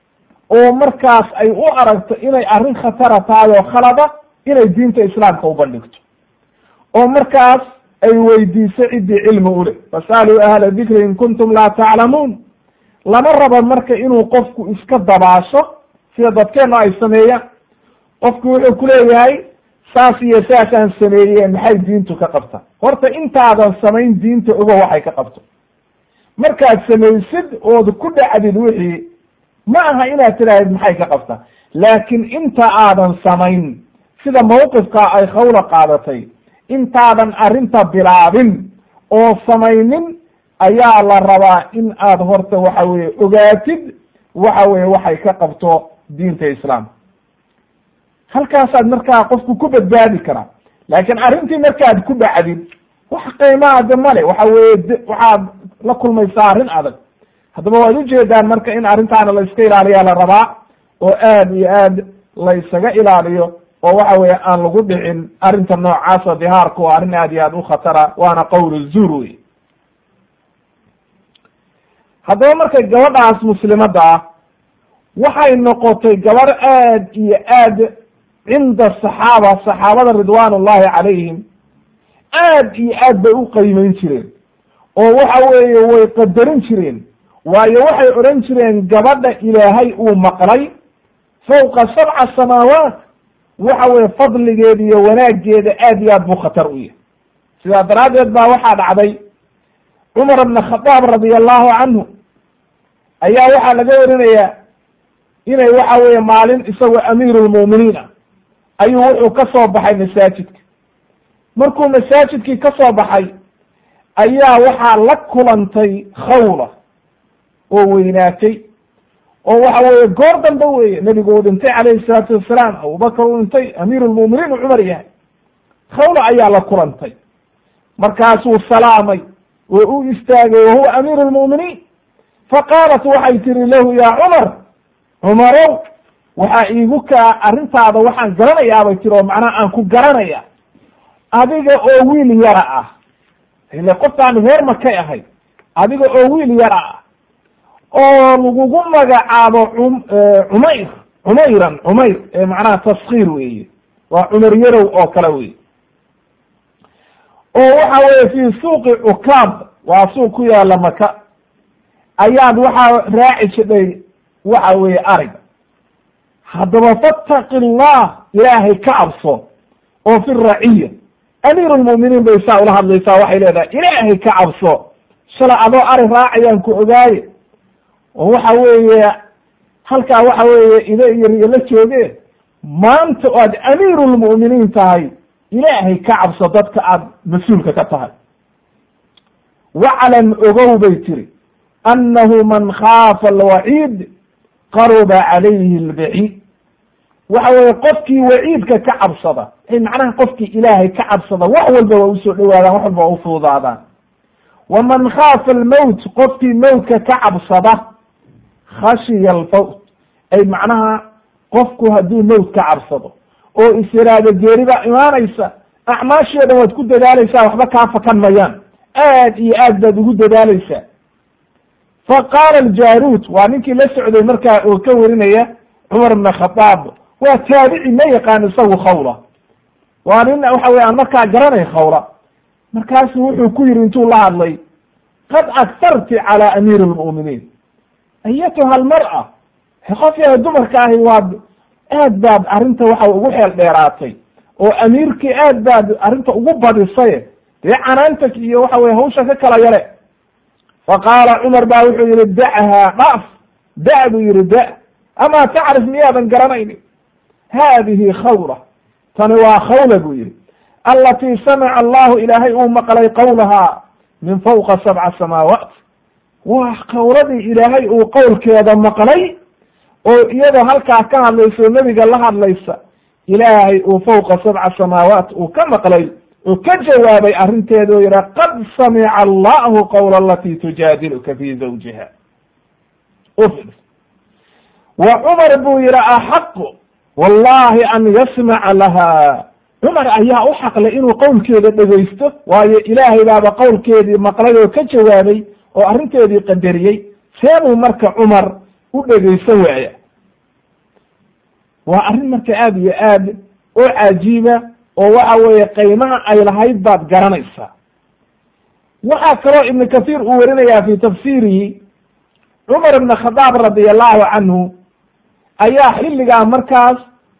oo markaas ay u aragto inay arrin khatara tahay oo khalada inay diinta islaamka u bandhigto oo markaas ay weydiiso ciddii cilmi u leh fasaluu ahla dikri in kuntum laa taclamuun lama rabo marka inuu qofku iska dabaasho sida dadkeenna ay sameeyaan qofku wuxuu ku leeyahay saas iyo saasaan sameeye maxay diintu ka qabta horta intaadan samayn diinta ogo waxay ka qabto markaad samaysid ood ku dhacdid wixii ma aha inaad tidhaahid maxay ka qabta laakiin inta aadan samayn sida mawqifka ay khawla qaadatay intaadan arrinta bilaabin oo samaynin ayaa la rabaa in aad horta waxa weye ogaatid waxa weye waxay ka qabto diinta islaamka halkaasaad markaa qofku ku badbaadi karaa laakiin arrintii markaad ku dhacdid wax qiimaade male waxa weye waxaad la kulmaysaa arrin adag haddaba waad ujeedaan marka in arrintaana la iska ilaaliyaa la rabaa oo aad iyo aad la isaga ilaaliyo oo waxa weeye aan lagu dhicin arrinta noocaasa dihaarku waa arrin aad iyo aad u khatara waana qowl zuur wey haddaba markay gabadhaas muslimadda ah waxay noqotay gabar aad iyo aad cinda saxaaba saxaabada ridwaan ullahi calayhim aad iyo aad bay u qiimeyn jireen oo waxa weeye way qadarin jireen waayo waxay odhan jireen gabadha ilaahay uu maqlay fawqa sabca samaawaat waxa weye fadligeeda iyo wanaaggeeda aad iyo aad buu khatar u yahay sidaa daraaddeed baa waxaa dhacday cumar bna khadaab radia allahu canhu ayaa waxaa laga warinayaa inay waxa weeye maalin isagoo amiiru lmu'miniin ah ayuu wuxuu ka soo baxay masaajidka markuu masaajidkii ka soo baxay ayaa waxaa la kulantay khawla oo weynaatay oo waxa weeye goor dambe weeye nebigu uu dhintay calayhi salaatu wassalaam abubakar uu dhintay amiiru lmu'miniin uu cumar yahay khawla ayaa la kulantay markaasuu salaamay oo u istaagay wahuwa amiiru lmu'miniin faqaalat waxay tiri lahu yaa cumar cumarow waxaa iigu kaa arrintaada waxaan garanayaa bay tiri oo macnaha aan ku garanaya adiga oo wiil yara ah ile qofkaan reer makay ahay adiga oo wiil yara ah oo lagugu magacaabo cum cumayr cumayran cumayr ee macnaha taskiir weeye waa cumar yarow oo kale wey oo waxa weeye fi suuqi cukaab waa suuq ku yaala maka ayaad waxaa raaci jidhay waxa weeye ariga haddaba fattaqi allah ilaahay ka cabso oo fi raciya amiiru lmu'miniin bay saa ula hadlaysaa waxay leedahay ilaahay ka cabso shalay adoo ari raacayaan ku ogaaye oo waxa weeye halkaa waxa weeye ida iyo riyo la joogeen maanta aad amiiru lmu'miniin tahay ilaahay ka cabso dadka aad mas-uulka ka tahay waclam ogow bay tiri annahu man khaafa alwaciid qaruba calayhi albaciid waxa weeye qofkii waciidka ka cabsada macnaha qofkii ilaahay ka cabsada wax walba waa usoo dhowaadaan wax walba waa ufuudaadaan waman khaafa almowt qofkii mowtka ka cabsada khashiya alfawt ay macnaha qofku hadduu mowt ka cabsado oo is yiraahdo geerida imaanaysa acmaashii o dhan waad ku dadaalaysaa waxba kaa fakan mayaan aad iyo aad baad ugu dadaalaysaa fa qaala aljaruud waa ninkii la socday markaa oo ka warinaya cumar bna khadaab waa taabici ma yaqaan isagu khawla waa nin waxa weye aan markaa garanay khawla markaasu wuxuu ku yidhi intuu la hadlay qad agtarti calaa amiiri lmu'miniin ayatuha almar'a qof yahay dumarka ahi waad aad baad arrinta waxa ugu xeel dheeraatay oo amiirkii aad baad arrinta ugu badisay dee canaanta iyo waxa weye hawsha ka kala yale fa qaala cumar baa wuxuu yihi da'haa dhaaf da' buu yihi da' amaa tacrif miyaadan garanaynin haadihi khawla tani waa khawla buu yihi alatii samica allahu ilaahay uu maqlay qowlahaa min fawqa sabca samaawaat waa qowladii ilaahay uu qowlkeeda maqlay oo iyadoo halkaa ka hadlaysa oo nebiga la hadlaysa ilaahay uu fawqa sabca samaawaat uu ka maqlay oo ka jawaabay arrinteeda oo yiha qad samica allahu qowla alatii tujaadiluka fi zawjiha wa cumar buu yihi axaqu wallahi an yasmaca laha cumar ayaa u xaqlay inuu qowlkeeda dhegaysto waayo ilaahay baaba qowlkeedii maqlay oo ka jawaabay oo arrinteedii qadariyey seebuu marka cumar u dhegaysan waaya waa arrin marka aad iyo aad oo cajiiba oo waxa weeye qiimaha ay lahayd baad garanaysaa waxaa kaloo ibnu kathiir uu warinayaa fi tafsiirihi cumar ibn khadaab radi allahu canhu ayaa xilligaa markaas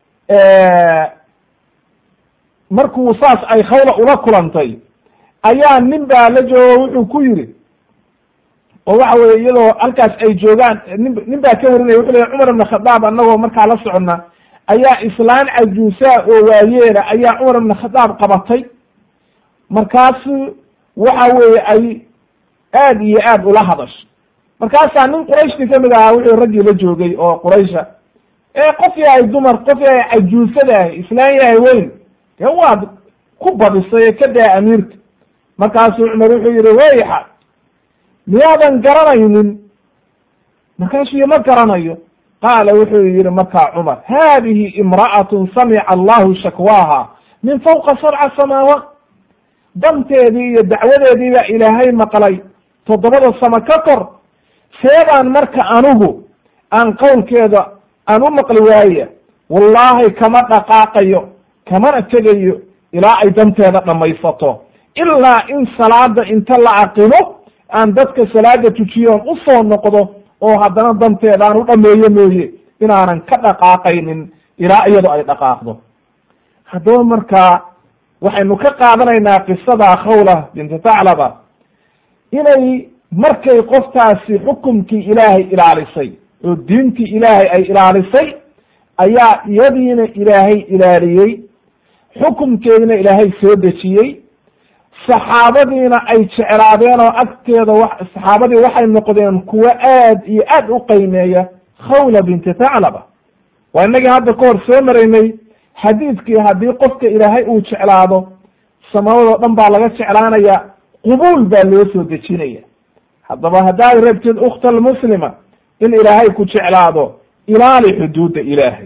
markuu saas ay khawla ula kulantay ayaa nin baa la joogo wuxuu ku yidhi oo waxa weye iyadoo halkaas ay joogaan nin nin baa ka warinaya wuxu leey cumar ibn khadaab annagoo markaa la soconna ayaa islaan cajuusaa oo waayeela ayaa cumar ibn khadaab qabatay markaasu waxa weeye ay aad iyo aad ula hadasho markaasaa nin qurayshti kamid ahaa wuxuu raggii la joogay oo quraysha ee qof yahay dumar qof yahay cajuusadaah islaan yahay weyn dee waad ku badisay ee ka daa amiirka markaasuu cumar wuxuu yihi wayxa miyaadan garanaynin markaasuu ma garanayo qaala wuxuu yihi markaa cumar hadihi imra'atun samica allahu shakwaaha min fawqa sabca samaawaat danteedii iyo dacwadeedii baa ilaahay maqlay toddobada samo ka kor seebaan marka anigu aan qowlkeeda aan u maqli waaya wallaahi kama dhaqaaqayo kamana tegayo ilaa ay danteeda dhammaysato ilaa in salaada inta la aqimo aan dadka salaada tujiyoon usoo noqdo oo haddana danteeda aan u dhameeyo mooye inaanan ka dhaqaaqaynin ilaa iyado ay dhaqaaqdo haddaba markaa waxaynu ka qaadanaynaa qisada khawla binti taclaba inay markay qoftaasi xukumkii ilaahay ilaalisay oo diintii ilaahay ay ilaalisay ayaa iyadiina ilaahay ilaaliyey xukumkeedina ilaahay soo dejiyey saxaabadiina ay jeclaadeen oo agteeda wa saxaabadii waxay noqdeen kuwo aad iyo aad u qiimeeya khawla binti taclaba waa inagii hadda ka hor soo maraynay xadiidkii haddii qofka ilaahay uu jeclaado samaawadoo dhan baa laga jeclaanaya qubuul baa loo soo dejinaya haddaba haddaad rabtid ukhta almuslima in ilaahay ku jeclaado ilaali xuduudda ilaahay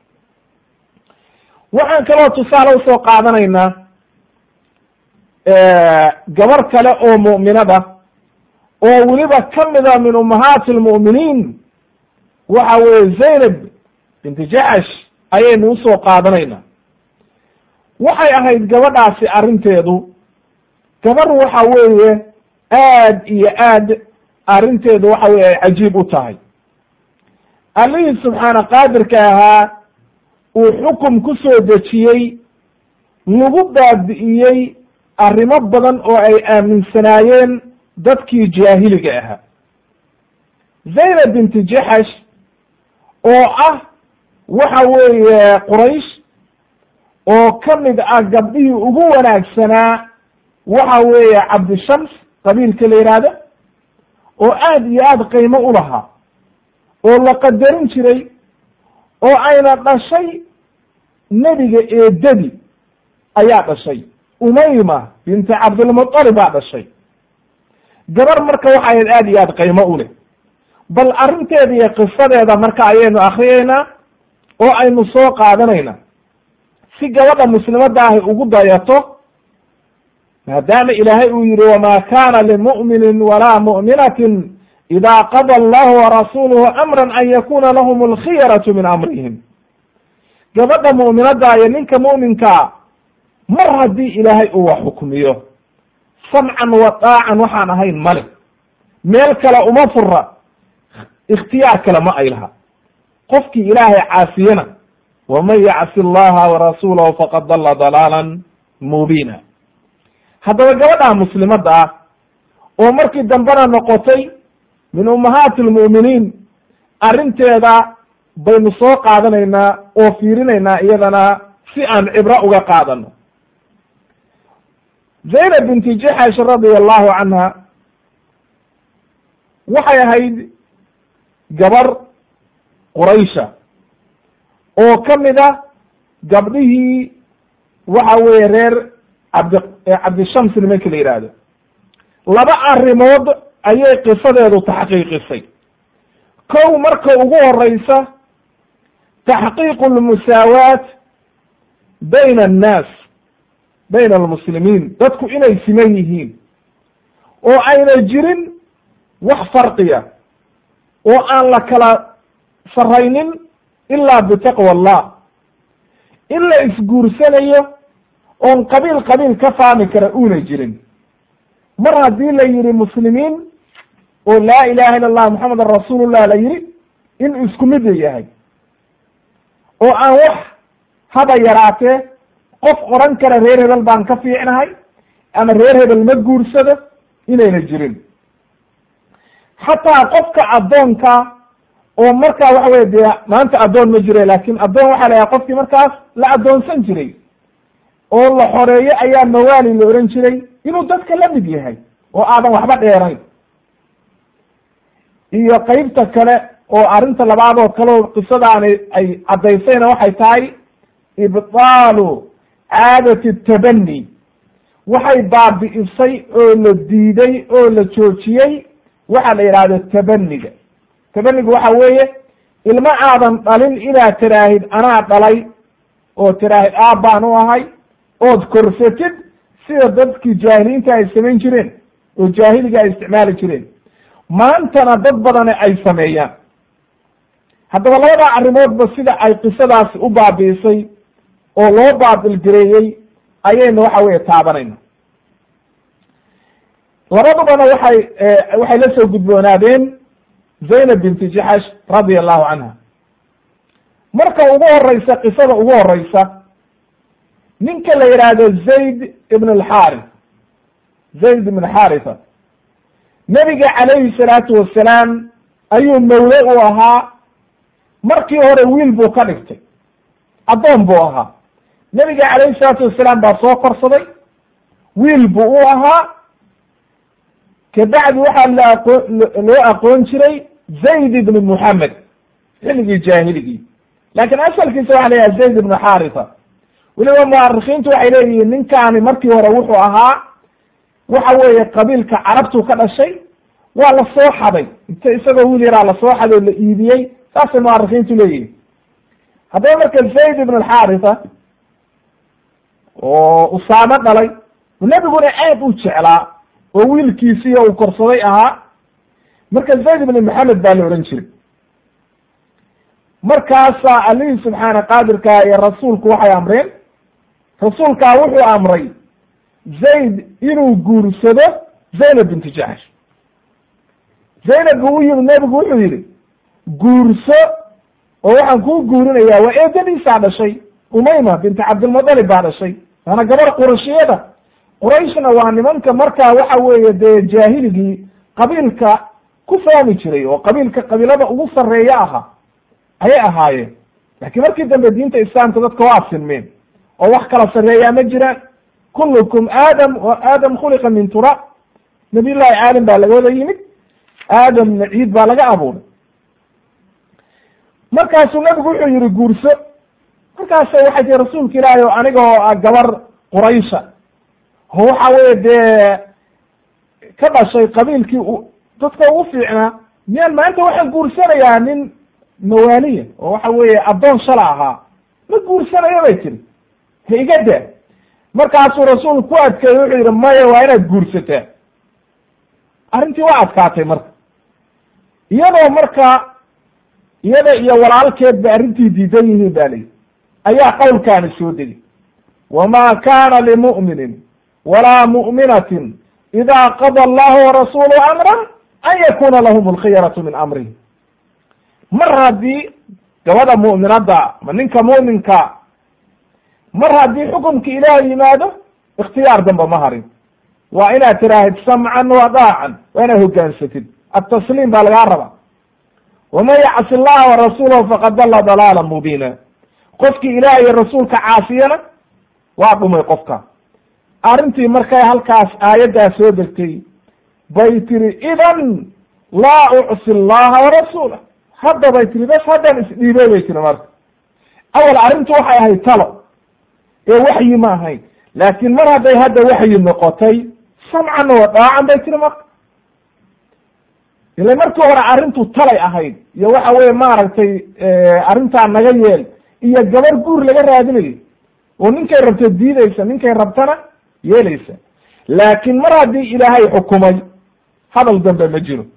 waxaan kaloo tusaale usoo qaadanaynaa gabar kale oo mu'minada oo weliba ka mida min ummahaati almu'miniin waxa weeye zaynab binti jacash ayaynu usoo qaadanaynaa waxay ahayd gabadhaasi arrinteedu gabar waxa weeye aad iyo aad arrinteedu waxa weye ay cajiib u tahay allihii subxaana qaadirka ahaa uu xukum ku soo dejiyey lagu baabi'iyey arrimo badan oo ay aaminsanaayeen dadkii jaahiliga ahaa zaynab binti jaxash oo ah waxa weeye quraysh oo ka mid ah gabdhihii ugu wanaagsanaa waxa weeye cabdishams qabiilka la yidhaahdo oo aad iyo aad qiimo u lahaa oo la qadarin jiray oo ayna dhashay nebiga eedadi ayaa dhashay umayma binti cabdilmuطalib baa dhashay gabar marka waxa ahayd aad iyo aad qiimo u leh bal arrinteeda iyo qisadeeda marka ayaynu akriyeynaa oo aynu soo qaadanayna si gabadha muslimadda ahi ugu dayato maadaama ilaahay uu yihi wama kana limu'minin walaa mu'minatin ida qada allahu warasuluhu amran an yakuna lahum alkhiyaratu min amrihim gabadha mu'minadda iyo ninka mu'minkaa mar haddii ilaahay uu wax xukmiyo samcan wa daacan waxaan ahayn male meel kale uma fura ikhtiyaar kale ma ay laha qofkii ilaahay caasiyena waman yacsi allaha warasuulahu faqad dalla dalaalan mubiina haddaba gabadha muslimadda ah oo markii dambena noqotay min ummahaati lmu'miniin arrinteeda baynu soo qaadanaynaa oo fiirinaynaa iyadana si aan cibro uga qaadano zaynab binti jaxash radia allahu canha waxay ahayd gabar quraysha oo ka mid a gabdhihii waxa weeye reer cabdi cabdishams nimanka la yidhaahdo laba arrimood ayay qisadeedu taxqiiqisay kow marka ugu horeysa taxqiiqu lmusaawaat bayna annaas bayna almuslimiin dadku inay siman yihiin oo ayna jirin wax farqiya oo aan la kala saraynin ilaa bitaqwa allah in la isguursanayo oon qabiil qabiil ka faami kara uuna jirin mar haddii la yihi muslimiin oo laa ilaha illa allah moxamedan rasuulullah la yihi in isku mid yahay oo aan wax haba yaraatee qof oran kara reer hebel baan ka fiicnahay ama reer hebel ma guursado inayna jirin xataa qofka addoonka oo markaa waxa weye dee maanta addoon ma jiro laakin addoon waxaa la yahay qofkii markaas la addoonsan jiray oo la xoreeyo ayaa mawaali la ohan jiray inuu dadka la mid yahay oo aadan waxba dheerayn iyo qeybta kale oo arrinta labaad oo kaleo qisadaani ay caddaysayna waxay tahay ibtaalu caadati tabani waxay baabi'isay oo la diiday oo la joojiyey waxaa la yidhahdo tabaniga tabaniga waxa weeye ilmo aadan dhalin inaad tiraahid anaa dhalay oo tiraahid aabbaan u ahay ood korsatid sida dadkii jaahiliinta ay samayn jireen oo jaahiliga ay isticmaali jireen maantana dad badane ay sameeyaan haddaba labada arrimoodba sida ay qisadaasi u baabi'isay oo loo baatilgareeyey ayaynu waxa weye taabanayna labadubana waxay waxay la soo gudboonaadeen zaynab binti jaxash radia allahu canha marka ugu horeysa qisada ugu horeysa ninka la yidhaahdo zayd ibn alxaarith zayd ibn xaritha nebiga calayhi salaatu wasalaam ayuu mawle u ahaa markii hore wiil buu ka dhigtay addoon buu ahaa nebiga calayhi salaatu wasalaam baa soo korsaday wiil buu u ahaa kabacdi waxaa la aqoo loo aqoon jiray zayd ibn muxamed xilligii jaahiligii laakiin asalkiisa waxa la yidhaha zayd ibnu xaritha weliba muarikiintu waxay leeyihiin ninkaani markii hore wuxuu ahaa waxa weeye qabiilka carabtuu ka dhashay waa la soo xaday inta isagoo wiil yaraa lasoo xaday oo la iibiyey saasay muarikiintu leeyihin haddaba marka zayd ibn alxaritha oo usaamo dhalay nebiguna aad u jeclaa oo wiilkiisiiyo uu korsaday ahaa marka zayd ibn maxamed baa la odhan jiray markaasaa allihii subxaana qaadirkaa iyo rasuulku waxay amreen rasuulkaa wuxuu amray zayd inuu guursado zaynab binti jaxsh zaynab buu u yimid nebigu wuxuu yidhi guurso oo waxaan kuu guurinayaa waa eedadiisaa dhashay umayma binti cabdilmudalib baa dhashay waana gabar qurashiyada qurayshna waa nimanka markaa waxa weeye dee jaahiligii qabiilka ku fahmi jiray oo qabiilka qabiilada ugu sarreeya ahaa ayay ahaayeen laakiin markii dambe diinta islaamka dadka waa sinmeen oo wax kala sarreeyaa ma jiraan kullukum aadam wa aadam khuliqa min turaab nabiy llahi aadam baa laga wada yimid aadamna ciid baa laga abuuray markaasuu nabigu wuxuu yihi guurso markaasa waxay tii rasuulka ilaahi o aniga oo ah gabar quraysha oo waxa weye dee ka dhashay qabiilkii dadka ugu fiicnaa miyaan maanta waxaan guursanayaa nin mawaaliya oo waxa weeye addoon shala ahaa ma guursanayo bay tiri ha iga daa markaasuu rasuulku ku adkeeyey wuxuu yidhi maya waa inaad guursataa arrintii waa adkaatay marka iyadoo marka iyada iyo walaalkeed ba arrintii diidan yihiin ba layihi ayaa qowlkaani soo degay wama kana limu'minin walaa mu'minatin ida qada allahu warasuuluhu amran an yakuna lahum alkhiyaratu min amrihi mar haddii gabadha mu'minadda ma ninka mu'minka mar haddii xukumka ilaah yimaado ikhtiyaar damba ma harin waa inaad tiraahid samcan wa daacan waa inaad hogaansatid atasliim baa lagaa rabaa waman yacsi allaha warasuulahu faqad dalla dalaala mubiina qofkii ilaah iyo rasuulka caasiyana waa dhumay qofka arrintii markay halkaas aayaddaa soo degtay bay tiri idan laa ucsi allaha warasuulah hadda bay tiri bes haddaan isdhiibey bay tiri marka awal arrintu waxay ahayd talo ee waxyi ma ahayn laakiin mar hadday hadda waxyi noqotay samcan wa daacan bay tiri marka ila markii hore arrintu talay ahayd iyo waxa weye maaragtay arrintaa naga yeel iyo gabar guur laga raadinayo oo ninkay rabto diideysa ninkay rabtana yeelaysa laakiin mar haddii ilaahay xukumay hadal dambe ma jiro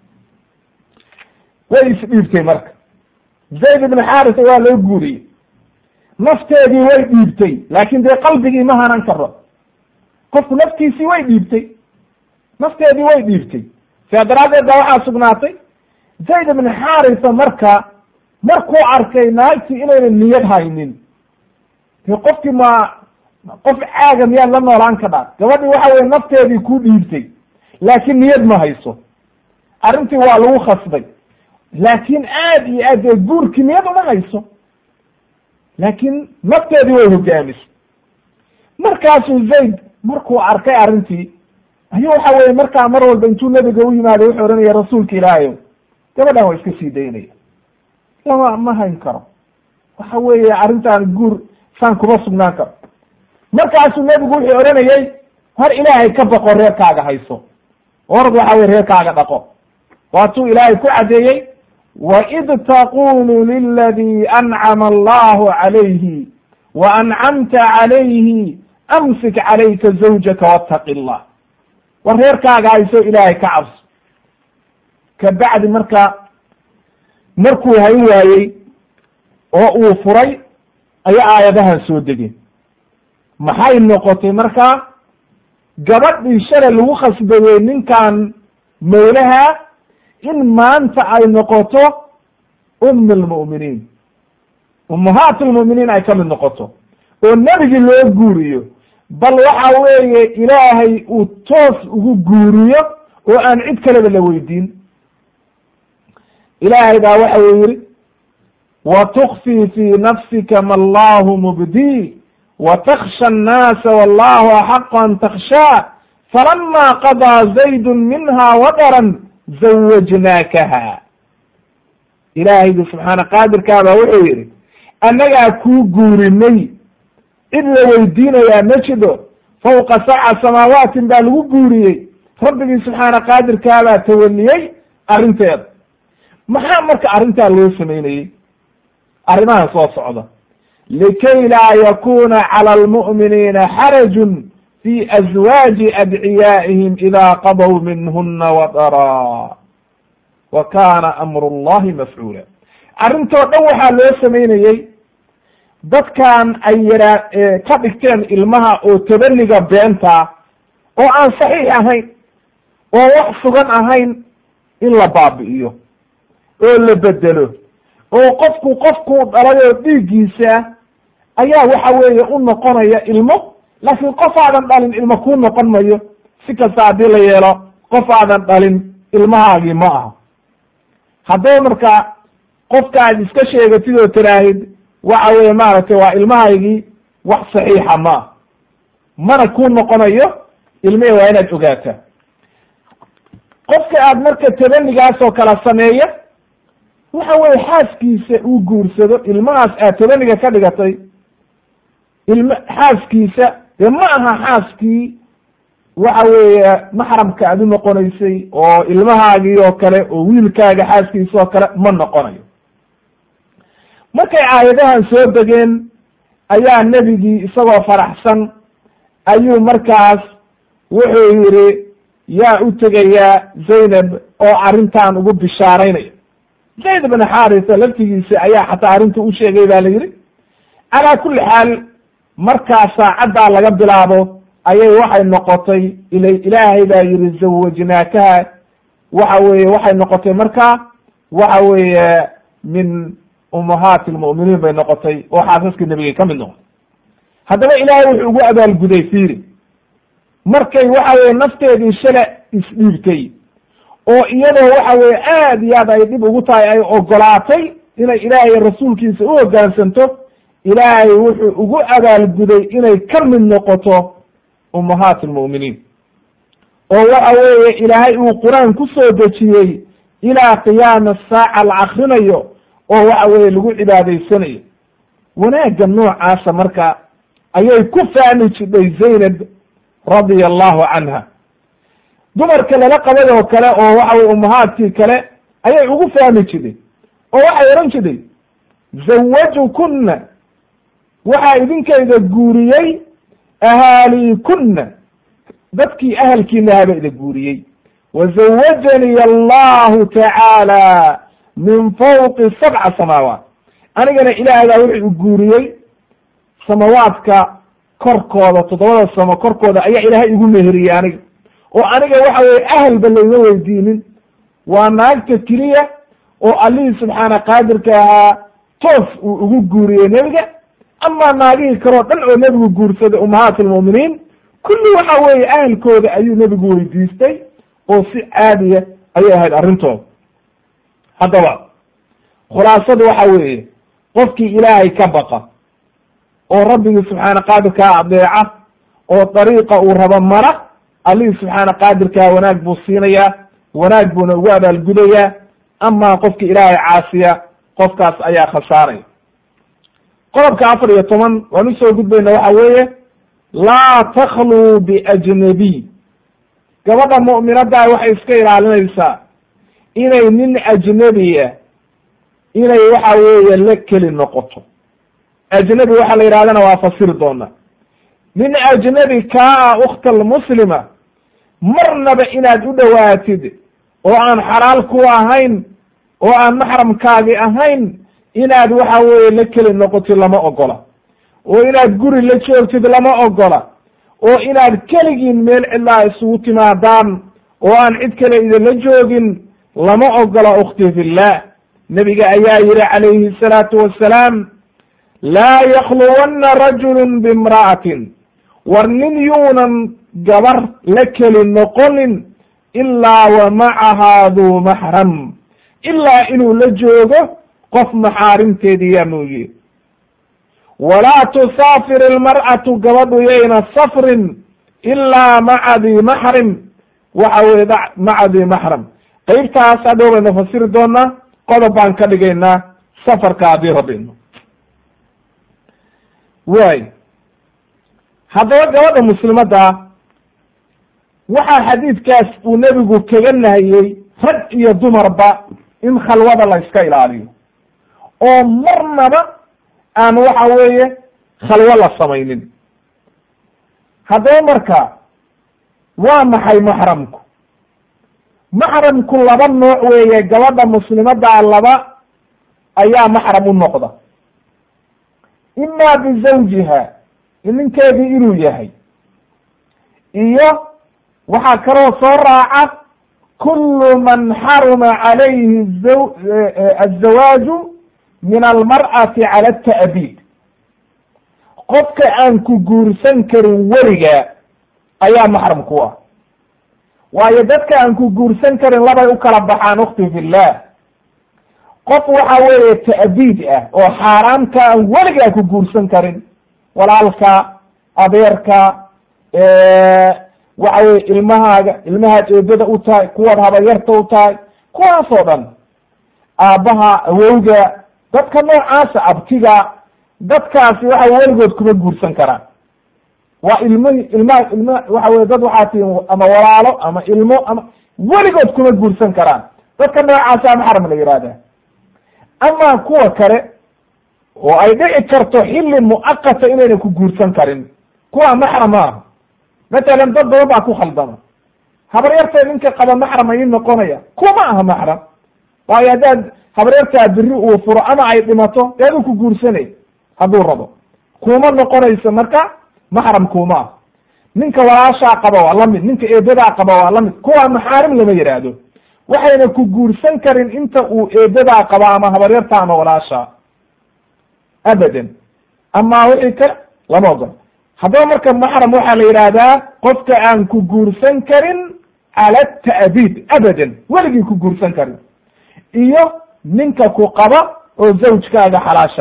way isdhiibtay marka zayd ibn xarisa waa loo guuriyey nafteedii way dhiibtay laakin dee qalbigii ma hanan karo qofku naftiisii way dhiibtay nafteedii way dhiibtay sidaa daraaddeed baa waxaa sugnaatay zayd ibn xarisa marka markuu arkay naagtii inayna niyad haynin de qofkii ma qof caaga miyaad la noolaan ka dhaa gabadhii waxa weye nafteedii ku dhiibtay laakiin niyad ma hayso arrintii waa lagu khasbay laakiin aad iyo aad dee guurkii niyad uma hayso laakiin nafteedii way hogaamisay markaasuu zayd markuu arkay arrintii ayuu waxa weye markaa mar walba intuu nabiga u yimaado wuxuu ohanaya rasuulka ilaahayow gabadhan waa iska sii daynaya lama ma hayn karo waxa weeye arrintaan guur saan kuma sugnaan karo markaasuu nebigu wuxuu odhanayey har ilaahay ka baqo reerkaaga hayso orad waxa weye reerkaaga dhaqo waatuu ilaahay ku caddeeyey waid taqulu liladii ancama allahu calayhi wa ancamta calayhi amsik calayka zawjaka wattaqi llah war reerkaaga hayso ilaahay ka cabso ka bacdi marka markuu hayn waayey oo uu furay ayaa aayadahan soo degeen maxay noqotay markaa gabadhii shalay lagu khasbayey ninkan mawlaha in maanta ay noqoto ummi lmu'miniin ummahaat lmu'miniin ay ka mid noqoto oo nebigii loo guuriyo bal waxa weeye ilaahay uu toos ugu guuriyo oo aan cid kaleba la weydiin ilaahay baa waxa uu yihi watukfii fii nafsika ma allahu mubdii wataksha annaasa wallahu axaqu an takshaa falama qadaa zaydu minha wadaran zawajnaakaha ilaahaygu subxaana qaadirkaabaa wuxuu yihi annagaa kuu guurinay cid la weydiinayaa ma jido fawqa sabca samaawaatin baa lagu guuriyey rabbigii subxaana qaadirkaabaa tawaliyey arrinteeda maxaa marka arrintaa loo samaynayey arrimahan soo socda likay laa yakuna cala almu'miniina xarajun fi azwaaji adciyaa'ihim idaa qadaw minhuna wadaraa wa kana amru llahi mafcuula arrintoo dhan waxaa loo samaynayey dadkan ay yaraa ka dhigteen ilmaha oo tabaniga beenta oo aan saxiix ahayn oo wax sugan ahayn in la baabi'iyo oo la bedelo oo qofku qofkuu dhalay oo dhiiggiisa ayaa waxa weeye u noqonaya ilmo laakiin qof aadan dhalin ilmo kuu noqon mayo si kasta haddii la yeelo qof aadan dhalin ilmahaagii ma aha haddaba marka qofka aad iska sheegatid oo tiraahid waxa weeye maaragtay waa ilmahaygii wax saxiixa ma ah mana kuu noqonayo ilmihi waa inaad ogaataa qofka aad marka tabanigaas oo kala sameeya waxa weye xaaskiisa uu guursado ilmahaas aad tabaniga ka dhigatay ilm xaaskiisa dee ma aha xaaskii waxa weeye maxramka aad u noqonaysay oo ilmahaagii oo kale oo wiilkaaga xaaskiisa oo kale ma noqonayo markay aayadahan soo degeen ayaa nebigii isagoo faraxsan ayuu markaas wuxuu yidhi yaa u tegayaa zaynab oo arrintan ugu bishaaraynaya zayd bn xarisa laftigiisa ayaa xataa arrinta u sheegay ba la yidhi calaa kulli xaal markaa saacaddaa laga bilaabo ayay waxay noqotay ila ilaahay baa yihi zawajnaakaha waxa weeye waxay noqotay markaa waxa weeye min ummahaati lmu'miniin bay noqotay oo xaasaskii nebigay ka mid noqotay haddaba ilaahay wuxuu ugu abaalguday fiiri markay waxa weye nafteedii shale isdhiibtay oo iyadoo waxa weye aad iyo aad ay dhib ugu tahay ay ogolaatay inay ilaahay rasuulkiisa u hoggaansanto ilaahay wuxuu ugu abaalguday inay ka mid noqoto ummahaati lmu'miniin oo waxa weeye ilaahay uu qur-aan ku soo dejiyey ilaa qiyaama saaca la akrinayo oo waxa weeye lagu cibaadaysanayo wanaagga noocaasa marka ayay ku fahmi jidhay zaynab radia allahu canha dumarka lala qabay oo kale oo waxa weye ummahaadkii kale ayay ugu fahmi jiday oo waxay odhan jiday zawajukunna waxaa idinkayda guuriyey ahaaliikunna dadkii ahalkiina haba ida guuriyey wazawajanii allahu tacaala min fawqi sabca samaawaat anigana ilaahay baa wuxuu guuriyey samawaadka korkooda toddobada samo korkooda ayaa ilaahay igu meheriyey aniga oo aniga waxa weye ahalba layma weydiinin waa naagta keliya oo allihii subxaana qaadirka ahaa toos uu ugu guuriyey nebiga amaa naagihii kaleo dhan oo nebigu guursaday ummahaat almu'miniin kulli waxa weeye ahalkooda ayuu nebigu weydiistay oo si caadiya ayay ahayd arrintooda haddaba khulaasadu waxa weeye qofkii ilaahay ka baqa oo rabbigii subxaana qaadirkaa adeeca oo dariiqa uu rabo mara allihii subxaana qaadirkaa wanaag buu siinayaa wanaag buuna ugu abaalgudayaa amaa qofkii ilaahay caasiya qofkaas ayaa khasaaraya qodobka afar iyo toban waan usoo gudbayna waxa weeye laa takluu biajnabiy gabadha mu'minaddaa waxay iska ilaalinaysaa inay nin ajnebiya inay waxa weeye la keli noqoto ajnebi waxaa la yidhahdana waa fasiri doona nin ajnebi kaa ah ukhta almuslima marnaba inaad u dhowaatid oo aan xalaal ku ahayn oo aan maxramkaagi ahayn inaad waxa weeye la keli noqotid lama ogola oo inaad guri la joogtid lama ogola oo inaad keligiin meel cidlaa isugu timaadaan oo aan cid kale idinla joogin lama ogola ukhti fillah nebiga ayaa yihi calayhi الsalaatu wassalaam laa yakluwanna rajulu bimra'atin war nin yuunan gabar la keli noqonin ilaa wa macahaa duu maxram ilaa inuu la joogo qof maxaarimteediyaa mooye walaa tusaafir ilmar'atu gabadhu yayna safrin ilaa maca dii maxrim waxa weye maca dii maxram qeybtaas hadhow baynu fasiri doonaa qodob baan ka dhigaynaa safarka haddii rabino waay haddaba gabadha muslimadda waxaa xadiidkaas uu nebigu kaga nahiyey rag iyo dumarba in khalwada la iska ilaaliyo oo marnaba aan waxa weeye khalwo la samaynin haddaba marka waa maxay maxramku maxramku laba nooc weeye gabadha muslimaddaa laba ayaa maxram u noqda imaa bizawjiha ninkeedii inuu yahay iyo waxaa kaloo soo raaca kulu man xaruma calayhi azawaaju min almar'ati cala ata'biid qofka aan ku guursan karin weligaa ayaa maxram ku ah waayo dadka aan ku guursan karin labay u kala baxaan ukhti fillah qof waxa weeye ta'biid ah oo xaaraamka aan weligaa ku guursan karin walaalka adeerka waxa weye ilmahaaga ilmahaad eedada u tahay kuwaad habayarta u tahay kuwaasoo dhan aabbaha awowga dadka noocaasa abtiga dadkaasi waxa weligood kuma guursan karaan waa ilmihi ilmaha ilma waxa weye dad waxaa tii ama walaalo ama ilmo ama weligood kuma guursan karaan dadka noocaasa maxram la yihahda ama kuwa kale oo ay dhici karto xilli mu'aqata inayna ku guursan karin kuwa maxram maaha matalan dad badan baa ku khaldama habaryarta ninka qaba maxram ayay noqonaya kuma aha maxram waayo haddaad habaryartaa biri uu furo ama ay dhimato dee aduu ku guursanay hadduu rabo kuma noqonayso marka maxram kuma ah ninka walaashaa qaba waa lamid ninka eedadaa qaba waa lamid kuwa maxaarim lama yidhaahdo waxayna ku guursan karin inta uu eedadaa qaba ama habaryarta ama walaasha abadan ama wixii ka lama ogol haddaba marka maxram waxaa la yidhaahdaa qofka aan ku guursan karin cala ta'biid abadan weligii ku guursan karin iyo ninka ku qaba oo zawjkaaga xalaasha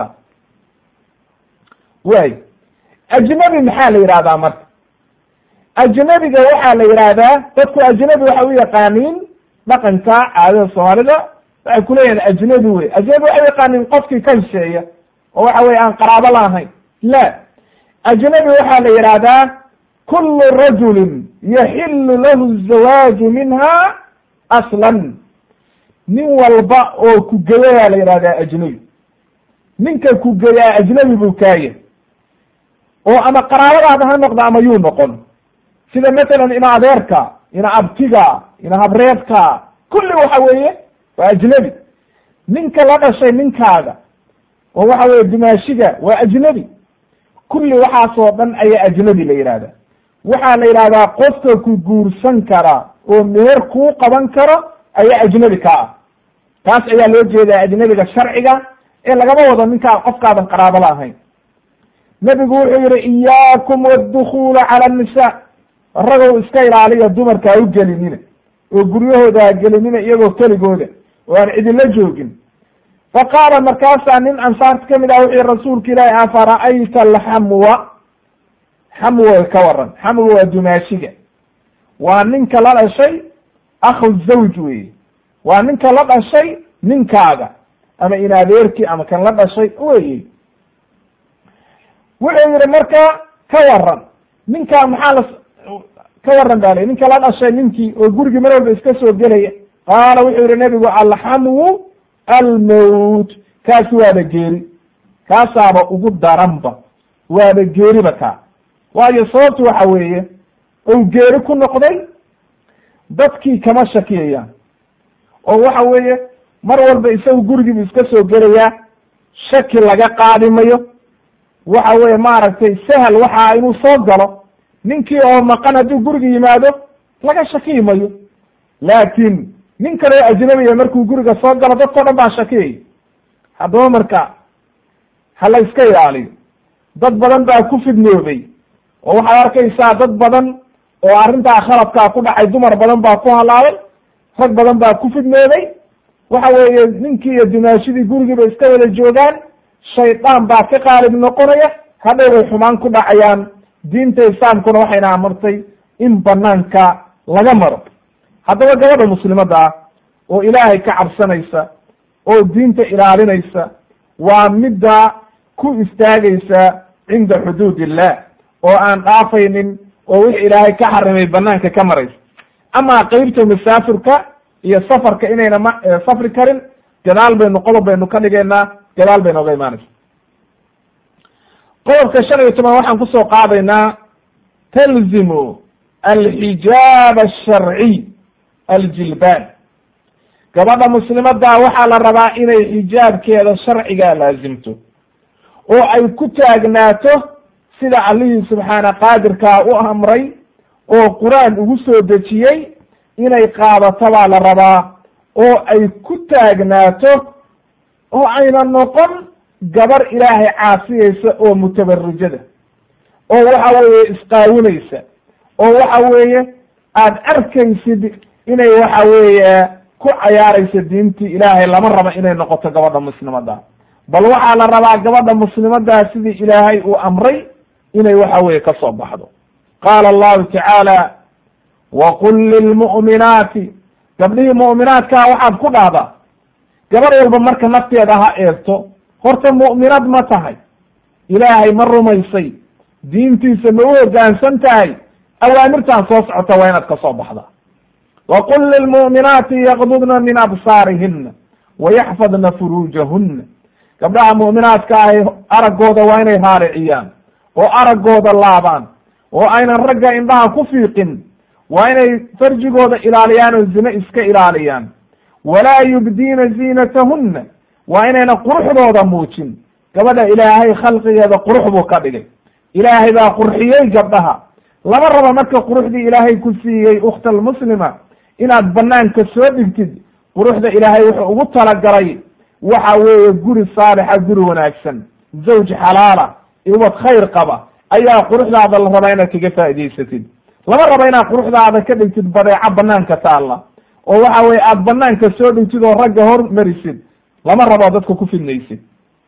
waay ajnabi maxaa la yidhahdaa marka ajnabiga waxaa la yidhaahdaa dadku ajnabi waxay u yaqaaniin dhaqanka caadada soomaalida waxay kuleeyihin ajnabi wey ajnabi waxay u yaqaaniin qofkii ka hisheeya oo waxa weye aan qaraabo lahayn la ajnabi waxaa la yidhaahdaa kulu rajulin yaxilu lahu zawaaju minha aslan nin walba oo ku geyayaa la yidhahdaa ajnabi ninka ku geyaa ajnabi buu kaaya oo ama qaraabadaada ha noqdo ama yuu noqon sida matalan ina adeerka ina abtiga ina habreedka kulli waxa weeye waa ajnabi ninka la dhashay ninkaaga oo waxa weye dimaashiga waa ajnabi kulli waxaasoo dhan ayaa ajnabi la yidhahda waxaa la yidhahdaa qofka ku guursan kara oo meher kuu qaban karo ayaa ajnabi ka ah taas ayaa loo jeedaa ajnabiga sharciga ee lagama wado ninkaa qofkaadan qaraabo la ahayn nebigu wuxuu yihi iyaakum waddukula cala annisa ragow iska ilaaliya dumarka ha u gelinina oo guryahooda ha gelinina iyagoo keligooda oo aan cidila joogin fa qaala markaasaa nin ansaarta kamid ah wuxuu yihi rasuulka ilaahi afara'ayta alxamwa xamwa ka waran xamwa waa dumaashiga waa ninka la dhashay akhu zawj weye waa ninka la dhashay ninkaaga ama in adeerkii ama kan la dhashay weye wuxuu yihi marka ka waran ninkaa maxaa la ka waran ba l ninka la dhashay ninkii oo gurigii mar walba iska soo gelaya qaala wuxuu yihi nebigu alxamwu almowt kaasi waaba geeri kaasaaba ugu daranba waaba geeriba kaa waayo sababtu waxa weeye ou geeri ku noqday dadkii kama shakiyayaan oo waxa weeye mar walba isagu gurigiibu iska soo gelayaa shaki laga qaadi mayo waxa weye maaragtay sahal waxa inuu soo galo ninkii oo maqan hadduu guriga yimaado laga shakiyi mayo laakiin nin kale oo ajnabiya markuu guriga soo galo dadkao dhan baa shakiyay haddaba marka ha la iska ilaaliyo dad badan baa ku fidnoobay oo waxaad arkaysaa dad badan oo arrintaa khaladkaa ku dhacay dumar badan baa ku halaabay rag badan baa ku fidnoobay waxa weeye ninkii iyo dimaashidii gurigiiba iska wada joogaan shaydaan baa ka qaalib noqonaya hadhow bay xumaan ku dhacayaan diinta islaamkuna waxayna amartay in banaanka laga maro haddaba gabadha muslimadda ah oo ilaahay ka cabsanaysa oo diinta ilaalinaysa waa midda ku istaagaysa cinda xuduud illah oo aan dhaafaynin oo wix ilaahay ka xarimay banaanka ka maraysa amaa qeybta masaafirka iyo safarka inayna ma safri karin gadaal baynu qodob baynu ka dhigaynaa gadaal bay nooga imaanaysa qodobka shan iyo toban waxaan kusoo qaadaynaa talzimu alxijaab asharciy aljilbaan gabadha muslimadda waxaa la rabaa inay xijaabkeeda sharciga laasimto oo ay ku taagnaato sida allihii subxaana qaadirkaa u amray oo qur-aan ugu soo dejiyey inay qaadato baa la rabaa oo ay ku taagnaato oo ayna noqon gabar ilaahay caasiyeysa oo mutabarijada oo waxa weeye isqaawinaysa oo waxa weeye aada arkaysid inay waxa weeye ku cayaaraysa diintii ilaahay lama raba inay noqoto gabadha muslimada bal waxaa la rabaa gabadha muslimadaa sidii ilaahay uu amray inay waxa weeye ka soo baxdo qaala allahu tacaala waqul lilmu'minaati gabdhihii mu'minaadkaa waxaad ku dhahdaa gabar walba marka nafteeda ha eegto horta mu'minad ma tahay ilaahay ma rumaysay diintiisa ma u hoggaansan tahay awaamirtaan soo socota waa inaad ka soo baxda waqul lilmu'minaati yaqdudna min absaarihina wayaxfadna furuujahuna gabdhaha mu'minaadka ahi araggooda waa inay raariciyaan oo araggooda laabaan oo aynan ragga indhaha ku fiiqin waa inay farjigooda ilaaliyaan oo zine iska ilaaliyaan walaa yubdiina ziinatahunna waa inayna quruxdooda muujin gabadha ilaahay khalqigeeda qurux buu ka dhigay ilaahay baa qurxiyey gabdhaha lama rabo marka quruxdii ilaahay ku siiyey ukhta almuslima inaad banaanka soo dhigtid quruxda ilaahay wuxuu ugu talagalay waxa weeye guri saalixa guri wanaagsan zawj xalaala iwad khayr qaba ayaa quruxdaada la rabaa inaad kaga faa'idaysatid lama rabo inaad quruxdaada ka dhigtid badeeco banaanka taalla oo waxa weye aada banaanka soo dhigtid oo ragga hormarisid lama rabo dadka ku fidnaysid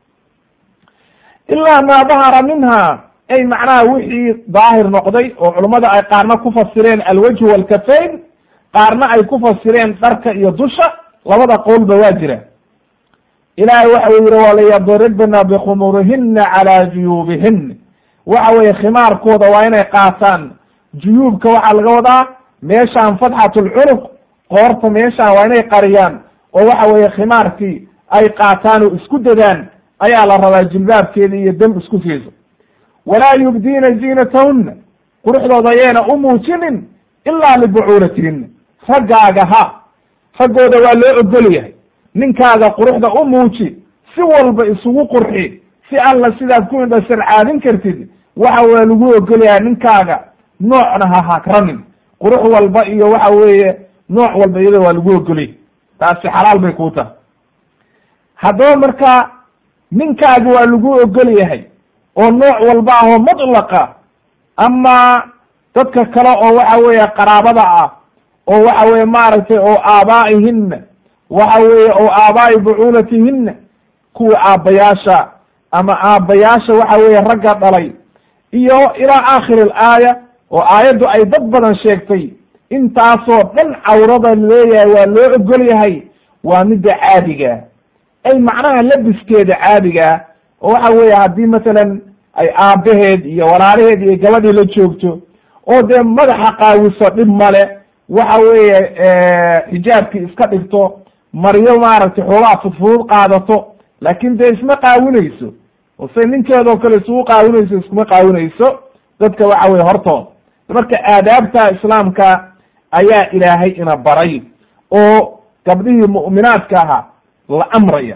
ilaa maa dahara minha ay macnaha wixii daahir noqday oo culummada ay qaarna ku fasireen alwajhu walkafayn qaarna ay ku fasireen dharka iyo dusha labada qowlba waa jira ilaahay waxa uu yihi walayadribna bikhumurihina calaa juyuubihina waxa weeye khimaarkooda waa inay qaataan juyuubka waxaa laga wadaa meeshaan fatxatulcunuq qoorta meeshaan waa inay qariyaan oo waxa weeye khimaarkii ay qaataan oo isku dadaan ayaa la rabaa jilbaabkeeda iyo dam isku siiso walaa yubdiina ziinatahunna quruxdooda ayayna u muujinin ilaa libucuulatihina raggaaga ha raggooda waa loo ogol yahay ninkaaga quruxda u muuji si walba isugu qurxi si alla sidaad ku indhasarcaadin kartid waxa waa lagu ogol yahay ninkaaga noocna ha hakranin qurux walba iyo waxa weeye nooc walba iyada waa lagu ogolyahy taasi xalaal bay kuu tahay haddaba marka ninkaaga waa lagu ogol yahay oo nooc walba ah oo mutlaqa ama dadka kale oo waxa weeye qaraabada ah oo waxa weye maaragtay oo aabaaihina waxa weeye oo aabaa'i bucuulatihina kuwa aabbayaasha ama aabbayaasha waxa weeye ragga dhalay iyo ilaa aakhiri alaaya oo aayaddu ay dad badan sheegtay intaasoo dhan cawrada leeyahay waa loo ogol yahay waa midda caadiga ay macnaha labiskeeda caadigaa oo waxa weeye haddii masalan ay aabbaheed iyo walaalaheed iyo gabadhii la joogto oo dee madaxa qaawiso dhib male waxa weeye xijaabkii iska dhigto maryo maaragtay xoogaa fudfudud qaadato laakin dee isma qaawinayso oo say ninkeedoo kale isugu qaawinayso iskuma qaawinayso dadka waxa weye hortood marka aadaabta islaamka ayaa ilaahay ina baray oo gabdhihii mu'minaadka ahaa la amraya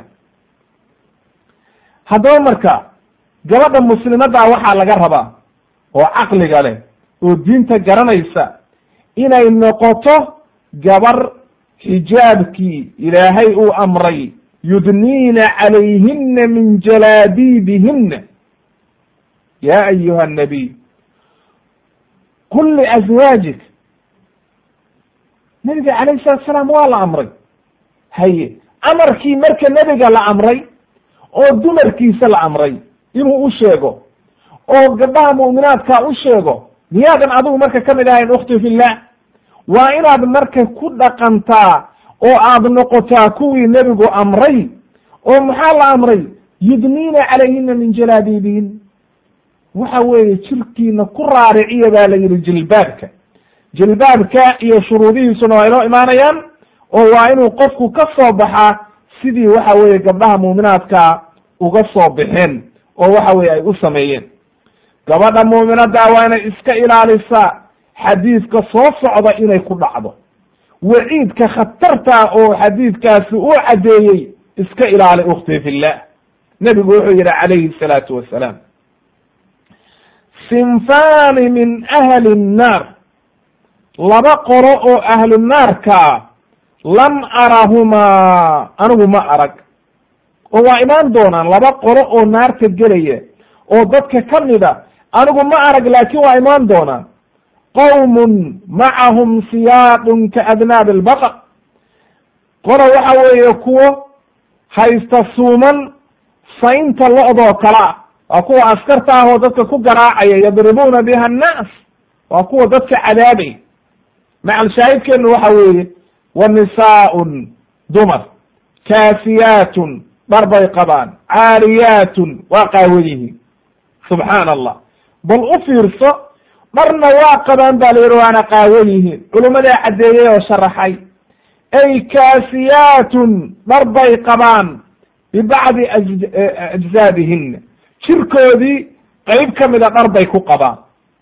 haddaba marka gabadha muslimadda waxaa laga rabaa oo caqliga leh oo diinta garanaysa inay noqoto gabar xijaabkii ilaahay uu amray yudniina calayhina min jalaabiibihina ya ayuha nabiy qul liazwaajik nabiga calayh salatu salaam waa la amray haye amarkii marka nebiga la amray oo dumarkiisa la amray inuu u sheego oo gabdhaha mu'minaadka u sheego miyaadan adigu marka ka mid ahayn ukhti fillah waa inaad marka ku dhaqantaa oo aad noqotaa kuwii nebigu amray oo maxaa la amray yudniina calayhina min jalaabiibihin waxa weeye jirkiina ku raariciya baa la yidhi jilbaabka jilbaabka iyo shuruudihiisuna waa inoo imaanayaan oo waa inuu qofku ka soo baxaa sidii waxa weeye gabdhaha muuminaadka uga soo baxeen oo waxa weye ay u sameeyeen gabadha muuminadda waa inay iska ilaalisaa xadiidka soo socda inay ku dhacdo waciidka khatarta oo xadiidkaasi uu caddeeyey iska ilaali ukhti fillah nebigu wuxuu yihi calayhi salaatu wasalaam sinfani min ahli nnaar laba qolo oo ahlu naarkaa lam arahumaa anigu ma arag oo waa imaan doonaan laba qolo oo naarta gelaya oo dadka ka mida anigu ma arag laakiin waa imaan doonaan qowmun macahum siyaadun ka adnaabi albaqar qolo waxa weeye kuwo haysta suuman saynta lo-doo kale ah waa kuwa askarta ah oo dadka ku garaacaya yadribuuna biha annaas waa kuwa dadka cadaabay macal shaahidkeenu waxa weeye wa nisaaun dumar kaasiyaatun dhar bay qabaan caariyaatun waa qaawan yihiin subxaana allah bal u fiirso dharna waa qabaan ba la yihi waana qaawan yihiin culummadaa caddeeyey oo sharaxay ay kaasiyaatun dhar bay qabaan bibacdi ajzaabihina jirkoodii qeyb ka mida dhar bay ku qabaan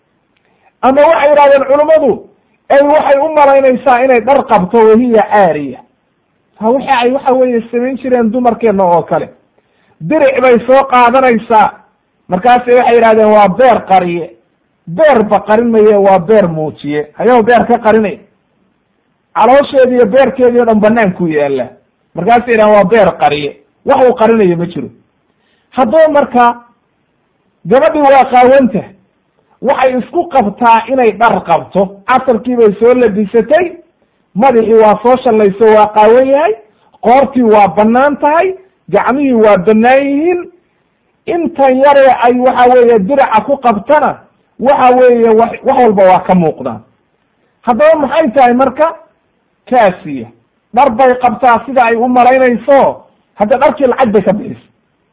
ama waxay yidhahdeen culummadu ay waxay u malaynaysaa inay dhar qabto wahiya caariya ha waxa ay waxa weeye samayn jireen dumarkeena oo kale diric bay soo qaadanaysaa markaasi waxay yidhahdeen waa beer qariye beerba qarin maye waa beer muujiye hayaw beer ka qarinay caloosheedi iyo beerkeedii o dhan banaanku yaalla markaasay yidhahdeen waa beer qariye wax uu qarinayo ma jiro haddaba marka gabadhii waa qaawanta waxay isku qabtaa inay dhar qabto casarkii bay soo labisatay madaxii waa soo shallayso waa qaawan yahay qoortii waa bannaan tahay gacmihii waa bannaan yihiin intan yare ay waxa weeye diraca ku qabtana waxa weeye wa wax walba waa ka muuqdaan haddaba maxay tahay marka kaasiya dhar bay qabtaa sida ay u malaynayso hadda dharkii lacag bay ka bixisa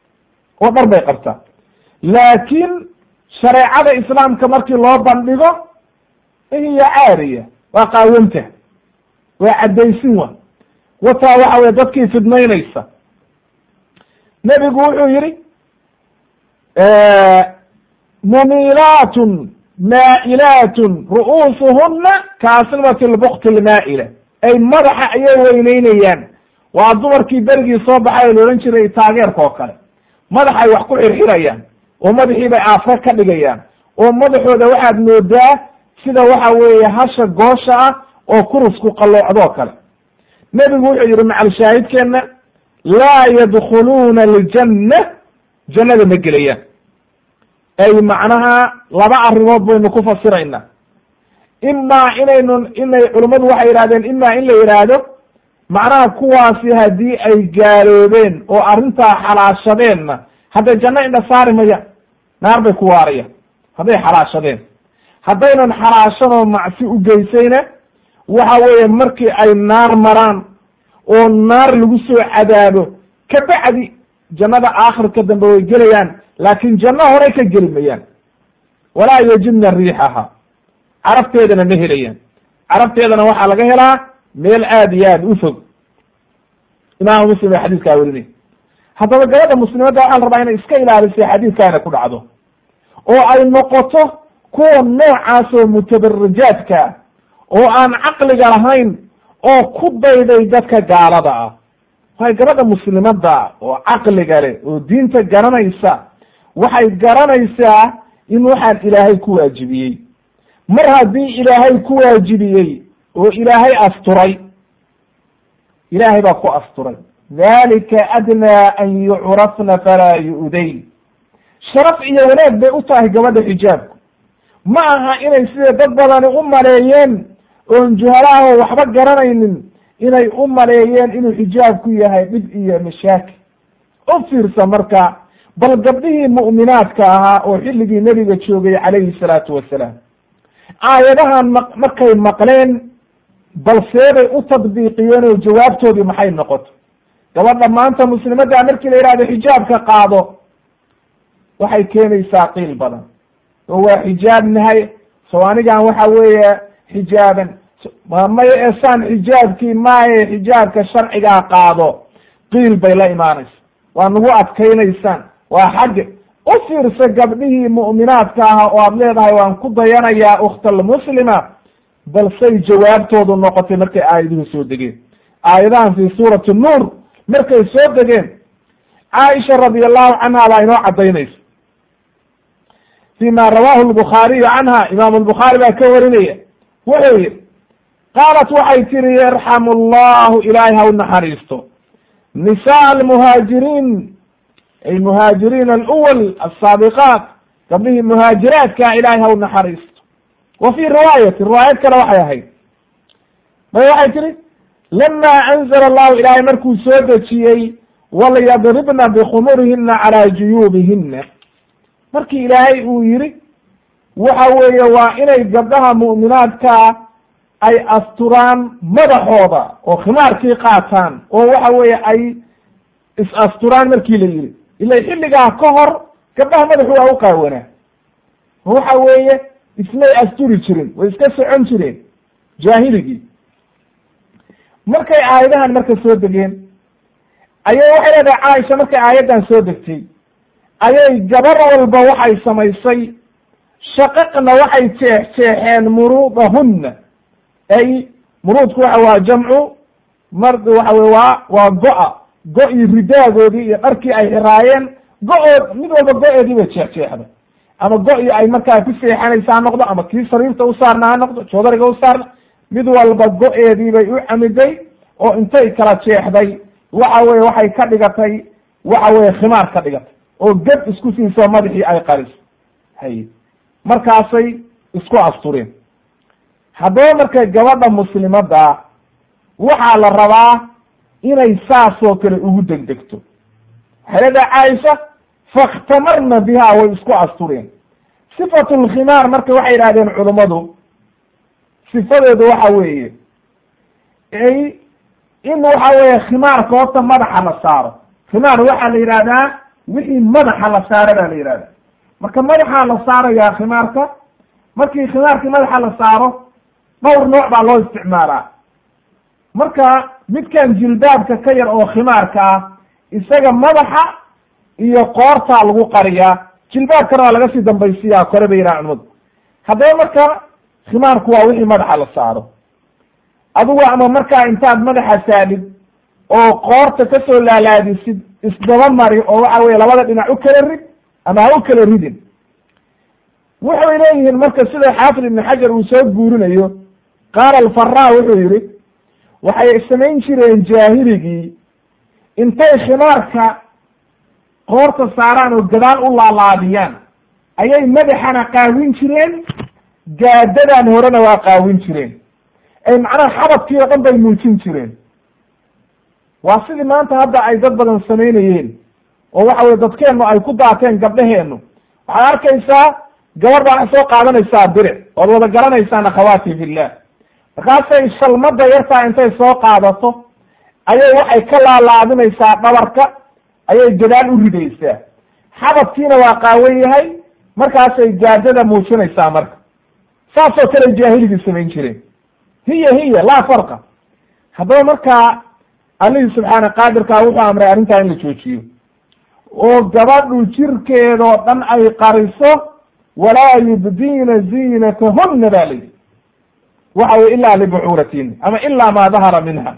oo dhar bay qabtaa laakiin shareecada islaamka markii loo bandhigo hiya caariya waa qaawanta waa caddaysin wa wataa waxa weye dadkii fidmaynaysa nebigu wuxuu yihi mumilaatun maa'ilaatun ru'uusuhuna kaasnimati lbukti lmaa'ila ay madaxa ayay weyneynayaan waa dumarkii berigii soo baxay oo la odhan jiray taageerka oo kale madaxay wax ku xirxirayaan oo madaxii bay aafka ka dhigayaan oo madaxooda waxaad moodaa sida waxa weeye hasha goosha ah oo kurusku qalloocdoo kale nebigu wuxuu yihi macal shaahidkeenna laa yadkhuluuna aljanna jannada ma gelayaan ay macnaha laba arrimood baynu ku fasiraynaa imaa inaynu inay culummadu waxay yidhahdeen imaa in la yidhaahdo macnaha kuwaasi haddii ay gaaloobeen oo arrintaa xalaashadeenna hadday janno indha saari mayaan naar bay ku waarayaan hadday xalaashadeen haddaynan xalaashanoo macsi u geysayna waxa weeye markii ay naar maraan oo naar lagu soo cadaabo kabacdi jannada aakhirka dambe way gelayaan laakiin janno horey ka geli mayaan walaa yajidna riixaha carabteedana ma helayaan carabteedana waxaa laga helaa meel aad iyo aad u fog imaamu muslim ee xadiiskaa werinay haddaba gabadha muslimadda waxaa la rabaa inay iska ilaalisay xadiidkaana ku dhacdo oo ay noqoto kuwa noocaas oo mutabarijaadka oo aan caqliga lahayn oo ku dayday dadka gaalada ah waay gabadha muslimadda oo caqliga leh oo diinta garanaysa waxay garanaysaa in waxaan ilaahay ku waajibiyey mar haddii ilaahay ku waajibiyey oo ilaahay asturay ilaahay baa ku asturay dalika adnaa an yucrafna falaa yu'dayn sharaf iyo wanaag bay u tahay gabadha xijaabku ma aha inay sida dad badani u maleeyeen oon juhalaha waxba garanaynin inay u maleeyeen inuu xijaabku yahay dhib iyo mashaakil u fiirsa marka bal gabdhihii mu'minaadka ahaa oo xilligii nebiga joogay calayhi salaatu wasalaam aayadahan ma markay maqleen bal seebay u tadbiiqiyeen oo jawaabtoodii maxay noqoto gabadha maanta muslimadda markii la yidhahdo xijaabka qaado waxay keenaysaa qiil badan oo waa xijaab nahay soo anigan waxa weeye xijaaban maya esaan xijaabkii maaye xijaabka sharcigaa qaado qiil bay la imaanaysa waa nagu adkaynaysaan waa xagge u fiirsa gabdhihii mu'minaadka aha oo aad leedahay waan ku dayanayaa ukhtalmuslima bal say jawaabtoodu noqotay markay aayaduhu soo degeen aayadahan fi suurati nuur markay soo degeen caaisha radi allahu canha baa inoo cadaynaysa fi ma rawahu lbukhaariyu canha imaamu lbukhaari baa ka warinaya wuxuu yihi qaalat waxay tihi yarxamu allahu ilaahay ha u naxariisto nisaa almuhaajiriin ay muhaajiriin aluwal asaabiqaat gabdhihii muhaajiraadkaa ilaahay ha u naxariisto wa fii riwaayati riwaayad kale waxay ahayd may waxay tihi lama anzala allahu ilaahay markuu soo dejiyey walyadribna bikhumurihina calaa juyuubihina markii ilaahay uu yihi waxa weeye waa inay gabdhaha mu'minaadkaa ay asturaan madaxooda oo khimaarkii qaataan oo waxa weeye ay is-asturaan markii la yihi ila xilligaa ka hor gabdhaha madaxu waa u qaawanaa waxa weeye ismay asturi jirin way iska socon jireen jaahiligii markay aayadahan marka soo degeen ayay waxay leedahay caaisha markay aayaddan soo degtay ayay gabar walba waxay samaysay shaqaqna waxay jeex jeexeen muruudahunna ay muruudku waxa waa jamcu mar waxa wey waa waa go-a go-ii ridaagoodii iyo dharkii ay xiraayeen go-ood mid walba go-eedii bay jeexjeexda ama go-ii ay markaa ku seexanaysa ha noqdo ama kii sariirta u saarna ha noqdo joodariga u saarna mid walba go-eedii bay u camiday oo intay kala jeexday waxa weye waxay ka dhigatay waxa weye khimaar ka dhigatay oo ged isku siiso madaxii ay qariso hay markaasay isku astureen haddaba markay gabadha muslimadda waxaa la rabaa inay saasoo kale ugu degdegto waxay leedahay caaisha fakhtamarna biha way isku astureen sifatu lkhimaar marka waxay yidhahdeen culummadu sifadeedu waxa weeye ay in waxa weeye khimaarka horta madaxa la saaro khimaar waxaa la yidhahdaa wixii madaxa la saaro baa la yidhahda marka madaxaa la saarayaa khimaarka markii khimaarkii madaxa la saaro dhowr nooc baa loo isticmaalaa marka midkan jilbaabka ka yar oo khimaarka ah isaga madaxa iyo qoortaa lagu qariyaa jilbaabkana waa laga sii dambaysiyaa kore bay yidhaha culimadu haddaba marka khimaarku waa wixii madaxa la saaro adigu ama markaa intaad madaxa saadhid oo qoorta kasoo laalaadisid isdaba mari oo waxa weye labada dhinac u kala rid ama ha u kala ridin waxay leeyihiin marka sida xaafid ibn xajar uu soo guurinayo qaala alfara wuxuu yihi waxay samayn jireen jaahiligii intay khimaarka qoorta saaraan oo gadaal u laalaadiyaan ayay madaxana qaawin jireen gaadadan horena waa qaawin jireen ay macnaha xabadkii oo dhan bay muujin jireen waa sidii maanta hadda ay dad badan samaynayeen oo waxa weye dadkeennu ay ku daateen gabdhaheennu waxaad arkaysaa gabar baa soo qaadanaysaa biric ood wada garanaysaan akhawaati fillah markaasay shalmada yartaa intay soo qaadato ayay waxay ka laalaadinaysaa dhabarka ayay gadaal u ridaysaa xabadkiina waa qaawan yahay markaasay gaadada muujinaysaa marka saasoo kale jaahiligii samayn jireen hiya hiya laa farqa haddaba markaa allihii subxaana qaadirkaa wuxuu amray arrintaa in la joojiyo oo gabadhu jirkeedoo dhan ay qariso walaa yubdiina ziinatahunna ba la yidhi waxa weye ilaa libucuuratin ama ilaa maa dahara minha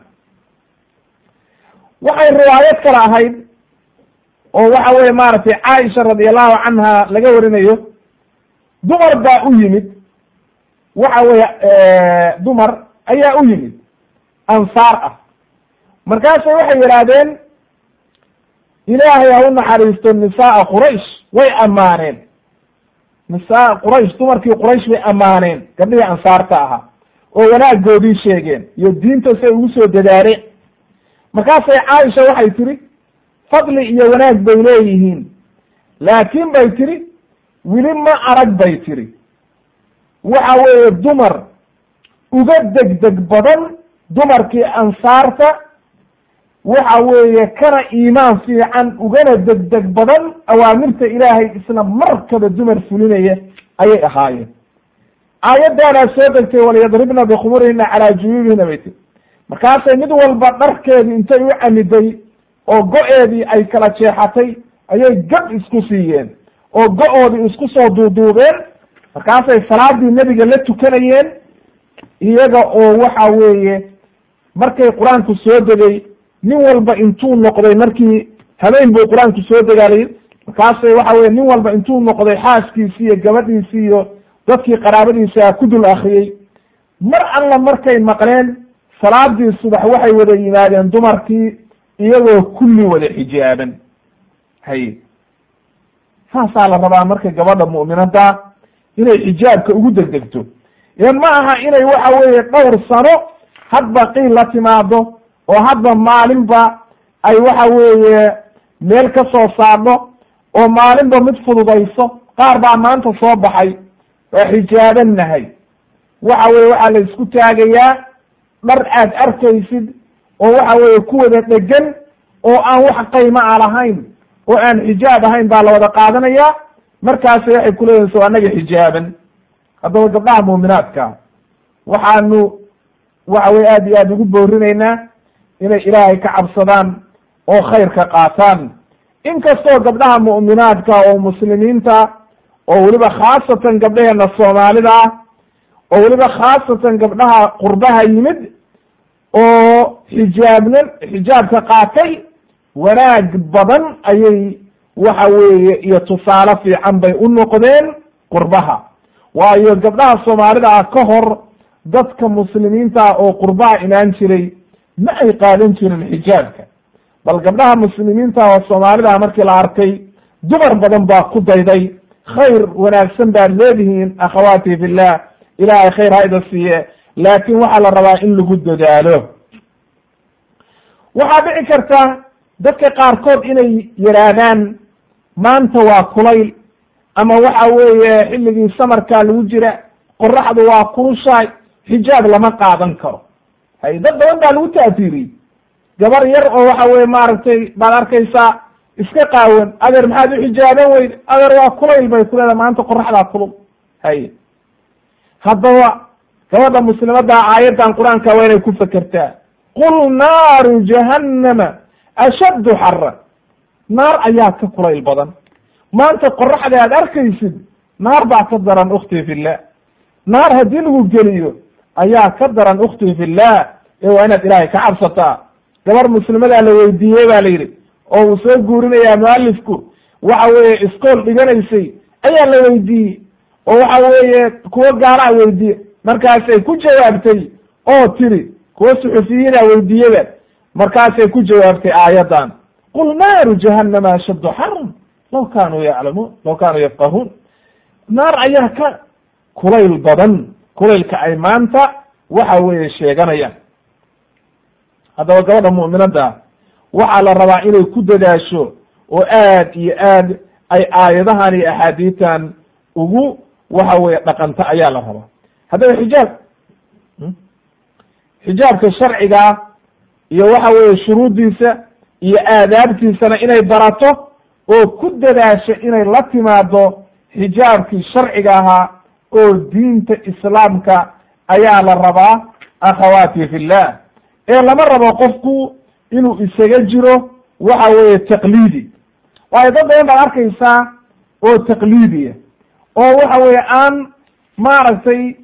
waxay riwaayad kale ahayd oo waxa weye maaragtay caaisha radi allahu canha laga warinayo dumar baa u yimid waxa weye dumar ayaa u yimid ansaar ah markaasay waxay yidhaahdeen ilaahay ha u naxariisto nisaaa quraysh way ammaaneen nisaa quraysh dumarkii quraysh bay ammaaneen gabdhihii ansaarta ahaa oo wanaagoodii sheegeen iyo diinta say ugu soo dadaaleen markaasay caaisha waxay tiri fadli iyo wanaag bay leeyihiin laakiin bay tiri weli ma arag bay tiri waxa weeye dumar uga degdeg badan dumarkii ansaarta waxa weeye kana iimaan fiican ugana degdeg badan awaamirta ilaahay isla markaba dumar fulinaya ayay ahaayeen aayaddaanaa soo degtay walyadribna bikhumurihina calaa juyuubihina bay tiri markaasay mid walba dharkeedii intay u camiday oo go-eedii ay kala jeexatay ayay gab isku siiyeen oo go-oodii isku soo duuduubeen markaasay salaadii nebiga la tukanayeen iyaga oo waxa weeye markay qur-aanku soo degay nin walba intuu noqday markii habeen buu qur-aanku soo degaalay markaasay waxa weye nin walba intuu noqday xaaskiisii iyo gabadhiisii iyo dadkii qaraabadiisa ku dul akriyey mar alla markay maqleen salaadii subax waxay wada yimaadeen dumarkii iyagoo kulli wada xijaaban hay saasaa la rabaa marka gabadha mu'minada inay xijaabka ugu degdegto idan ma aha inay waxa weeye dhowr sano hadba qiil la timaado oo hadba maalinba ay waxa weeye meel ka soo saarno oo maalinba mid fududayso qaar baa maanta soo baxay waa xijaaban nahay waxa weye waxaa la isku taagayaa dhar aad arkaysid oo waxa weeye ku wada dhegan oo aan wax qayma a lahayn oo aan xijaab ahayn baa la wada qaadanayaa markaasi waxay kuleeyihin so annaga xijaaban haddaba gabdhaha muuminaadka waxaanu waxa weye aad iyo aad ugu boorinaynaa inay ilaahay ka cabsadaan oo khayrka qaataan inkastoo gabdhaha mu'minaadka oo muslimiinta oo weliba khaasatan gabdhaheena soomaalida ah oo weliba khaasatan gabdhaha qurbaha yimid oo xijaabna xijaabka qaatay wanaag badan ayay waxa weeye iyo tusaale fiican bay u noqdeen qurbaha waayo gabdhaha soomaalida ah ka hor dadka muslimiinta ah oo qurbaha imaan jiray ma ay qaadan jirin xijaabka bal gabdhaha muslimiinta oo soomaalida ah markii la arkay dumar badan baa ku dayday khayr wanaagsan baad leedihiin akhawaati fillah ilaahay khayr ha ida siiye laakin waxaa la rabaa in lagu dadaalo waxaa dhici karta dadka qaarkood inay yidhaahdaan maanta waa kulayl ama waxa weeye xilligii samarkaa lagu jira qoraxdu waa kulushahay xijaab lama qaadan karo hay dad badan baa lagu taatiiriyey gabar yar oo waxa weye maaragtay baad arkaysaa iska qaawan adeer maxaad u xijaaban weyd adeer waa kulayl bay ku leedahay maanta qoraxdaa kulul hay haddaba gabadha muslimadda aayaddan qur-aanka waa inay ku fekertaa qul naaru jahannama ashaddu xara naar ayaa ka kulayl badan maanta qoraxda aad arkaysid naar baa ka daran ukhtii fillah naar haddii lagu geliyo ayaa ka daran ukhtii fillah ee waa inaad ilaahay ka cabsataa gabar muslimadaa la weydiiyey ba la yidhi oo uu soo guurinayaa mualifku waxa weeye iskool dhiganaysay ayaa la weydiiyey oo waxa weeye kuwo gaala a weydiiye markaasay ku jawaabtay oo tiri kuwo suxufiyiina weydiiyada markaasay ku jawaabtay aayaddan qul naaru jahannama ashaddu xaran law kaanuu yaclamuun law kaanuu yafqahuun naar ayaa ka kulayl badan kulaylka ay maanta waxa weeye sheeganayaan haddaba gabadha mu'minadda waxaa la rabaa inay ku dadaasho oo aad iyo aad ay aayadahan iyo axaadiitan ugu waxa weeye dhaqanta ayaa la rabaa haddaba xijaab xijaabka sharcigaa iyo waxa weeye shuruuddiisa iyo aadaabtiisana inay barato oo ku dadaasho inay la timaado xijaabkii sharciga ahaa oo diinta islaamka ayaa la rabaa akhawaati fillah ee lama rabo qofku inuu isaga jiro waxa weeye taqliidi waayo dad badan baad arkaysaa oo taqliidiya oo waxa weeye aan maaragtay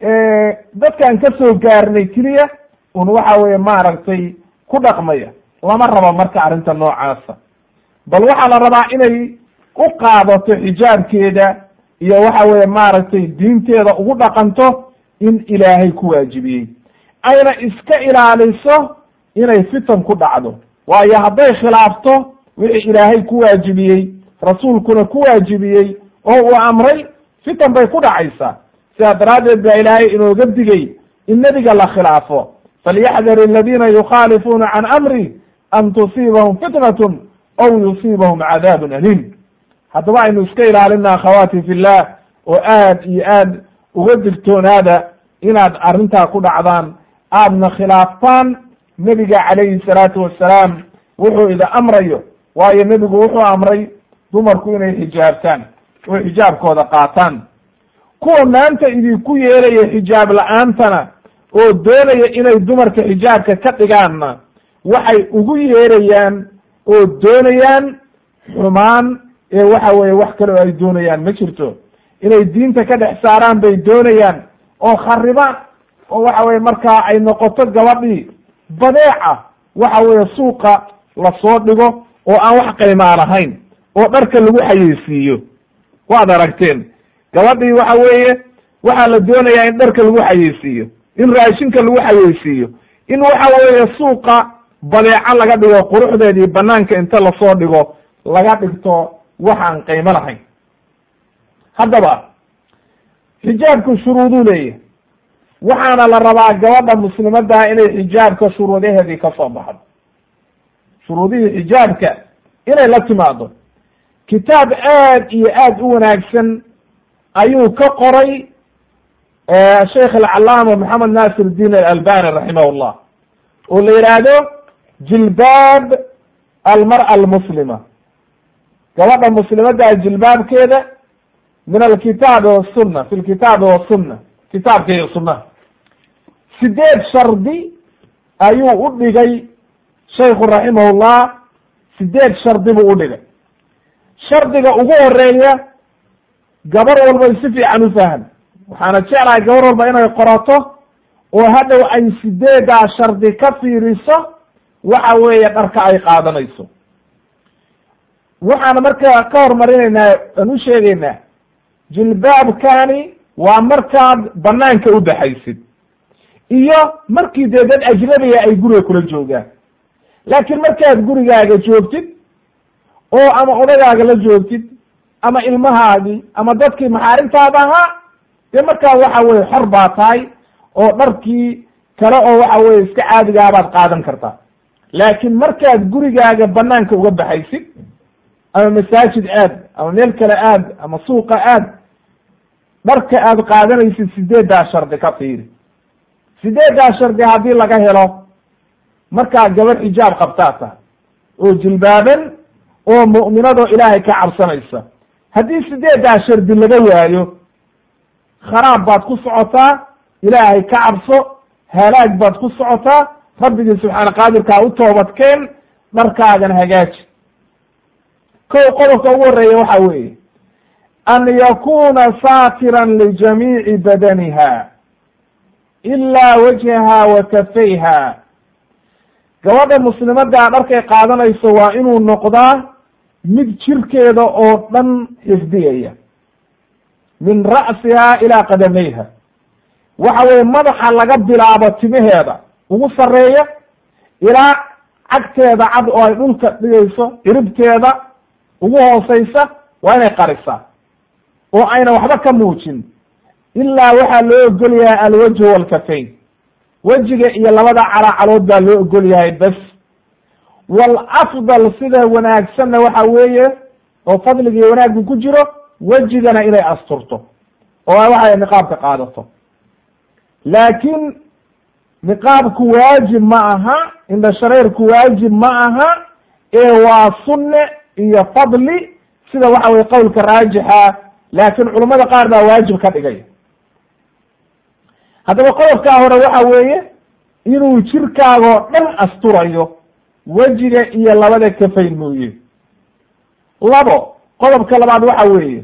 dadkaan ka soo gaarnay keliya un waxa weeye maaragtay ku dhaqmaya lama rabo marka arrinta noocaasa bal waxaa la rabaa inay u qaadato xijaabkeeda iyo waxa weeye maaragtay diinteeda ugu dhaqanto in ilaahay ku waajibiyey ayna iska ilaaliso inay fitan ku dhacdo waayo hadday khilaafto wixii ilaahay ku waajibiyey rasuulkuna ku waajibiyey oo uu amray fitan bay ku dhacaysaa sidaa daraaddeed baa ilaahay inooga digay in nebiga la khilaafo falyaxdar aladiina yukhaalifuuna can amri an tusiibahum fitnatun aw yusiibahum cadaabun aliim haddaba aynu iska ilaalina akhawaati fillah oo aad iyo aad uga digtoonaada inaad arrintaa ku dhacdaan aadna khilaaftaan nebiga calayhi salaatu wassalaam wuxuu ida amrayo waayo nebigu wuxuu amray dumarku inay xijaabtaan oo xijaabkooda qaataan kuwa maanta idinku yeelaya xijaab la-aantana oo doonaya inay dumarka xijaabka ka dhigaanna waxay ugu yeerayaan oo doonayaan xumaan ee waxa weeye wax kale oo ay doonayaan ma jirto inay diinta ka dhex saaraan bay doonayaan oo kharibaan oo waxa weye markaa ay noqoto gabadhii badeeca waxa weeye suuqa lasoo dhigo oo aan wax qaymaa lahayn oo dharka lagu xayeysiiyo waad aragteen gabadhii waxa weeye waxaa la doonayaa in dharka lagu xayeysiiyo in raashinka lagu xayeysiiyo in waxa weeye suuqa badeeco laga dhigo quruxdeedii banaanka inta lasoo dhigo laga dhigto waxaan qiimo lahayn haddaba xijaabku shuruuduu leeyahay waxaana la rabaa gabadha muslimaddaha inay xijaabka shuruudaheedii ka soo baxdo shuruudihii xijaabka inay la timaado kitaab aad iyo aad u wanaagsan ayuu ka qoray sheikh alcalaama moxamed nasir الdin alalbani raximah llah oo la yidhaahdo jilbaab almar'a almuslima gabadha muslimadda jilbaabkeeda min alkitaabi wasuna fi lkitaabi wasuna kitaabka iyo sunaha sideed shardi ayuu u dhigay shaykhu raximah llah sideed shardi buu u dhigay shardiga ugu horeeya gabar walbay si fiican u fahan waxaana jeclahay gabar walba inay qorato oo hadhow ay sideedaa shardi ka fiiriso waxa weeye dharka ay qaadanayso waxaana markaa ka hormarinaynaa aan u sheegaynaa jilbaabkani waa markaad banaanka u baxaysid iyo markii dee dad ajnabiga ay guriga kula joogaan laakiin markaad gurigaaga joogtid oo ama odagaaga la joogtid ama ilmahaagii ama dadkii maxaarimtaada ahaa dee markaa waxa weye xor baa tahay oo dharkii kale oo waxa weye iska caadigaabaad qaadan kartaa laakiin markaad gurigaaga banaanka uga baxaysid ama masaajid aad ama meel kale aad ama suuqa aad dharka aad qaadanaysid sideeddaa shardi ka fiiri sideeddaa shardi haddii laga helo markaa gabar xijaab qabtaa tahay oo jilbaaban oo mu'minadoo ilaahay ka cabsanaysa haddii sideeddaa shardi laga waayo kharaab baad ku socotaa ilaahay ka cabso halaag baad ku socotaa rabbigii subxaana qaadirkaa u toobadkeen dharkaagana hagaaji kow qodobka ugu horeeya waxa weeye an yakuna saatiran lijamiici badaniha ilaa wajhaha wa kafayha gabadha muslimaddaa dharkay qaadanayso waa inuu noqdaa mid jirkeeda oo dhan xifdiyaya min ra'siha ilaa qadamayha waxa weeye madaxa laga bilaabo timaheeda ugu sarreeya ilaa cagteeda cad oo ay dhulka dhigayso ciribteeda ugu hooseysa waa inay qarisaa oo ayna waxba ka muujin ilaa waxaa loo ogol yahay alwajhu walkafayn wejiga iyo labada calaacalood baa loo ogol yahay bas walafdal sida wanaagsanna waxa weeye oo fadliga iyo wanaaggu ku jiro wejigana inay asturto oo waxay niqaabka qaadato laakiin niqaabku waajib ma aha indha shareerku waajib ma aha ee waa sunne iyo fadli sida waxa weye qowlka raajixa laakiin culummada qaar baa waajib ka dhigay haddaba qodobkaa hore waxa weeye inuu jirkaagoo dhan asturayo wejiga iyo labada kafayn mooye labo qodobka labaad waxa weeye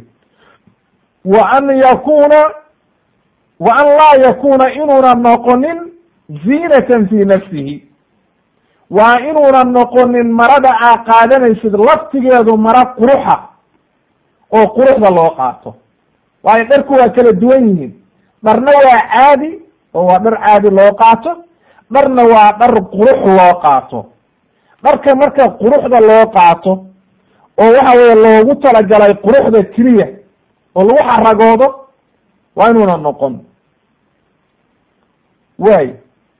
wa an yakuna wa an laa yakuna inuuna noqonin ziinatan fi nafsihi waa inuuna noqonin marada aa qaadanaysid laftigeedu mara quruxa oo quruxda loo qaato waayo dharku waa kala duwan yihiin dharna waa caadi oo waa dhar caadi loo qaato dharna waa dhar qurux loo qaato dharka marka quruxda loo qaato oo waxa weeye loogu talagalay quruxda keliya oo lagu xaragoodo waa inuuna noqon waayo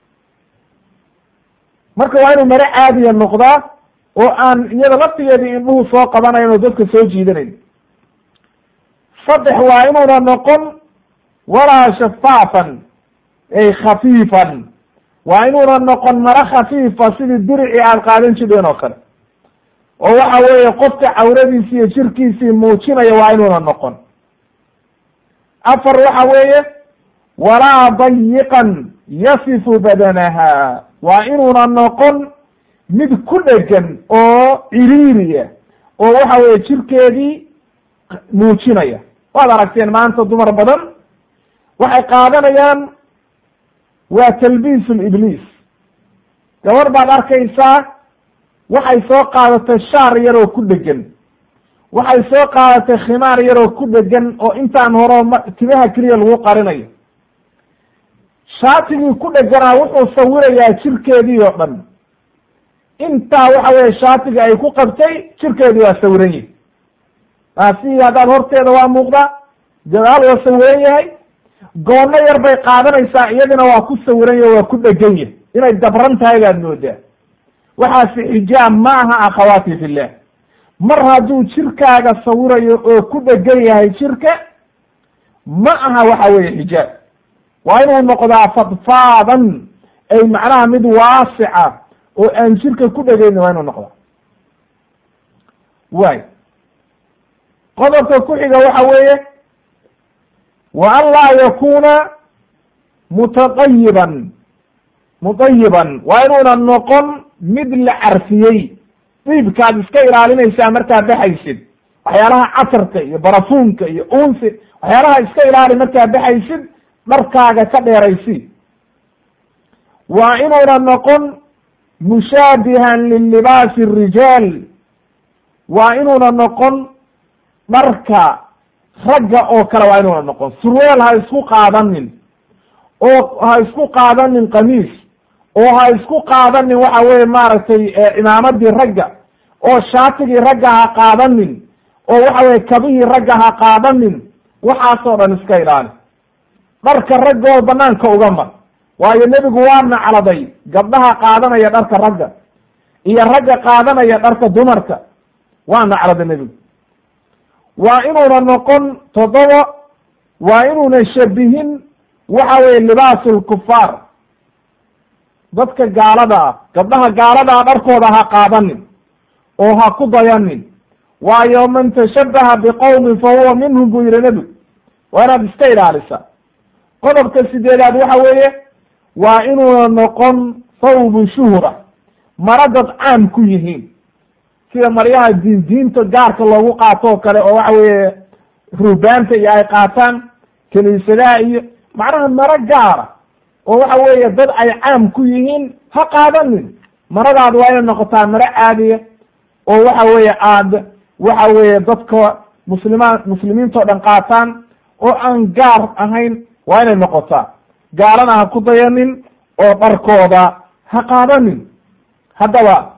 marka waa inuu mare caadiya noqdaa oo aan iyada laftigeedii indhuhu soo qabanayn oo dadka soo jiidanayn saddex waa inuuna noqon walaa shafaafan ay khafiifan waa inuuna noqon mare khafiifa sidii diricii aad qaadan jidheen oo kale oo waxa weeye qofka cawradiisi iyo jirkiisii muujinaya waa inuuna noqon afar waxa weeye walaa dayiqan yasifu badanaha waa inuuna noqon mid ku dhegan oo ciriiriya oo waxa weeye jirkeedii muujinaya waad aragteen maanta dumar badan waxay qaadanayaan waa talbiis libliis gabar baad arkaysaa waxay soo qaadatay shaar yaroo ku dhegan waxay soo qaadatay khimaar yaroo ku dhegan oo intaan horeo timaha keliya lagu qarinayo shaatigii ku dheganaa wuxuu sawirayaa jirkeedii oo dhan intaa waxa weye shaatiga ay ku qabtay jirkeedii waa sawiran yahay taasi haddaad horteeda waa muuqdaa gadaal waa sawiran yahay goono yar bay qaadanaysaa iyadina waa ku sawiran yahay waa ku dhegan yahay inay dabran tahay baad moodaa waxaasi xijaab ma aha akhawaati fillah mar hadduu jirkaaga sawirayo oo ku dhegan yahay jirka ma aha waxa weeye xijaab waa inuu noqdaa fadfaadan ay macnaha mid waasica oo aan jirka ku dhegayni waa inuu noqdaa waay qodobka ku xiga waxa weeye wa an laa yakuna mutaqayiban mutayiban waa inuuna noqon mid la carfiyey diibkaad iska ilaalinaysaa markaad baxaysid waxyaalaha casarka iyo barafuunka iyo unsi waxyaalaha iska ilaali markaad baxaysid dharkaaga ka dheeraysi waa inuuna noqon mushaabihan lilibaasi rijaal waa inuuna noqon dharka ragga oo kale waa inuuna noqon surweel ha isku qaadanin oo ha isku qaadanin qamiis oo ha isku qaadanin waxa weye maaragtay imaamadii ragga oo shaatigii ragga ha qaadanin oo waxa weye kabihii ragga ha qaadanin waxaasoo dhan iska ilaali dharka ragga oo banaanka uga mar waayo nebigu waa nacladay gabdhaha qaadanaya dharka ragga iyo ragga qaadanaya dharka dumarka waa nacladay nebigu waa inuuna noqon toddoba waa inuuna shabihin waxa weye libaasu lkufaar dadka gaalada ah gabdhaha gaaladaa dharkooda ha qaadanin oo ha ku dayanin waayo man tashabaha biqowmin fa huwa minhum buu yihi nebigu waa inaad iska ilaalisa qodobka sideedaad waxa weeye waa inuuna noqon thawbu shuhra mara dad caam ku yihiin sida maryaha diin diinta gaarka loogu qaato oo kale oo waxa weeye ruubaanta iyo ay qaataan kiniisadaha iyo macnaha maro gaara oo waxa weeye dad ay caam ku yihiin ha qaadanin maradaad waa inay noqotaa maro caadiya oo waxa weeye aad waxa weeye dadka muslimaan muslimiintao dhan qaataan oo aan gaar ahayn waa inay noqotaa gaalana ha ku dayanin oo dharkooda ha qaadanin haddaba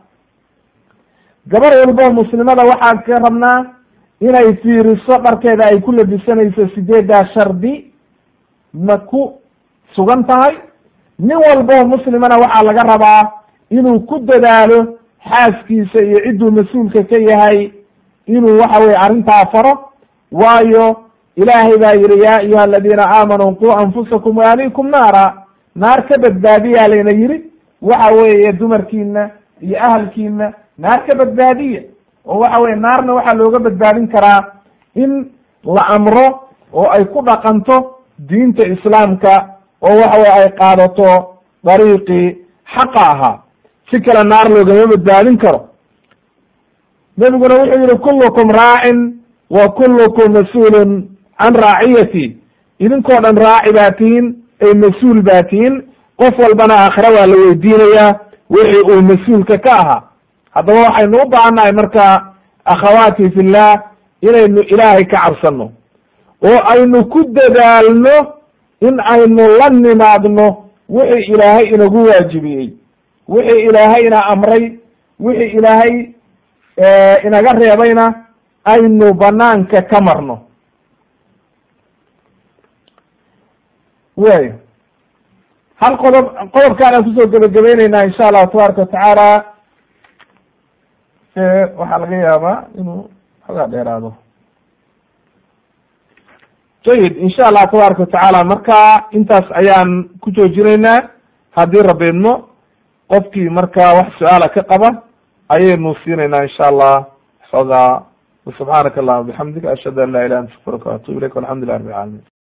gabar walboo muslimada waxaan ka rabnaa inay fiiriso dharkeeda ay ku labisanayso sideeddaa shardi ma ku sugan tahay nin walboo muslimana waxaa laga rabaa inuu ku dadaalo xaaskiisa iyo cidduu mas-uulka ka yahay inuu waxa weye arrintaa faro waayo ilaahay baa yihi ya ayuha aladiina aamanuu quu anfusakum waalikum naara naar ka badbaadiyaa layna yihi waxa weeye dumarkiina iyo ahalkiina naar ka badbaadiya oo waxa weye naarna waxaa looga badbaadin karaa in la amro oo ay ku dhaqanto diinta islaamka oo waxa weye ay qaadato dariiqii xaqa ahaa si kale naar loogama badbaadin karo nebiguna wuxuu yihi kullukum raacin wa kullukum mas-uulun can raaciyati idinkoo dhan raaci baa tihiin ay mas-uul baa tihiin qof walbana aakhira waa la weydiinayaa wixii uu mas-uulka ka ahaa haddaba waxaynu u baahannahay marka akhawaati fillah inaynu ilaahay ka cabsanno oo aynu ku dadaalno in aynu la nimaadno wixii ilaahay inagu waajibiyey wixii ilaahay ina amray wixii ilaahay inaga reebayna aynu banaanka ka marno way hal qodob qodobkaan aan kusoo gebagabeyneyna insha allahu tabaaraka watacaala waxaa laga yaabaa inuu xoogaa dheeraado jayid insha allah tabaaraka watacaala marka intaas ayaan ku joojinaynaa haddii rabeedmo qofkii marka wax su-aala ka qaba ayaynu siinaynaa insha allah xoogaa subxaanaka allahuma bixamdika ashhadu an la ilaha anta astaغfiruka waatubu ilayk walxamdu lilah rabbi alcalamin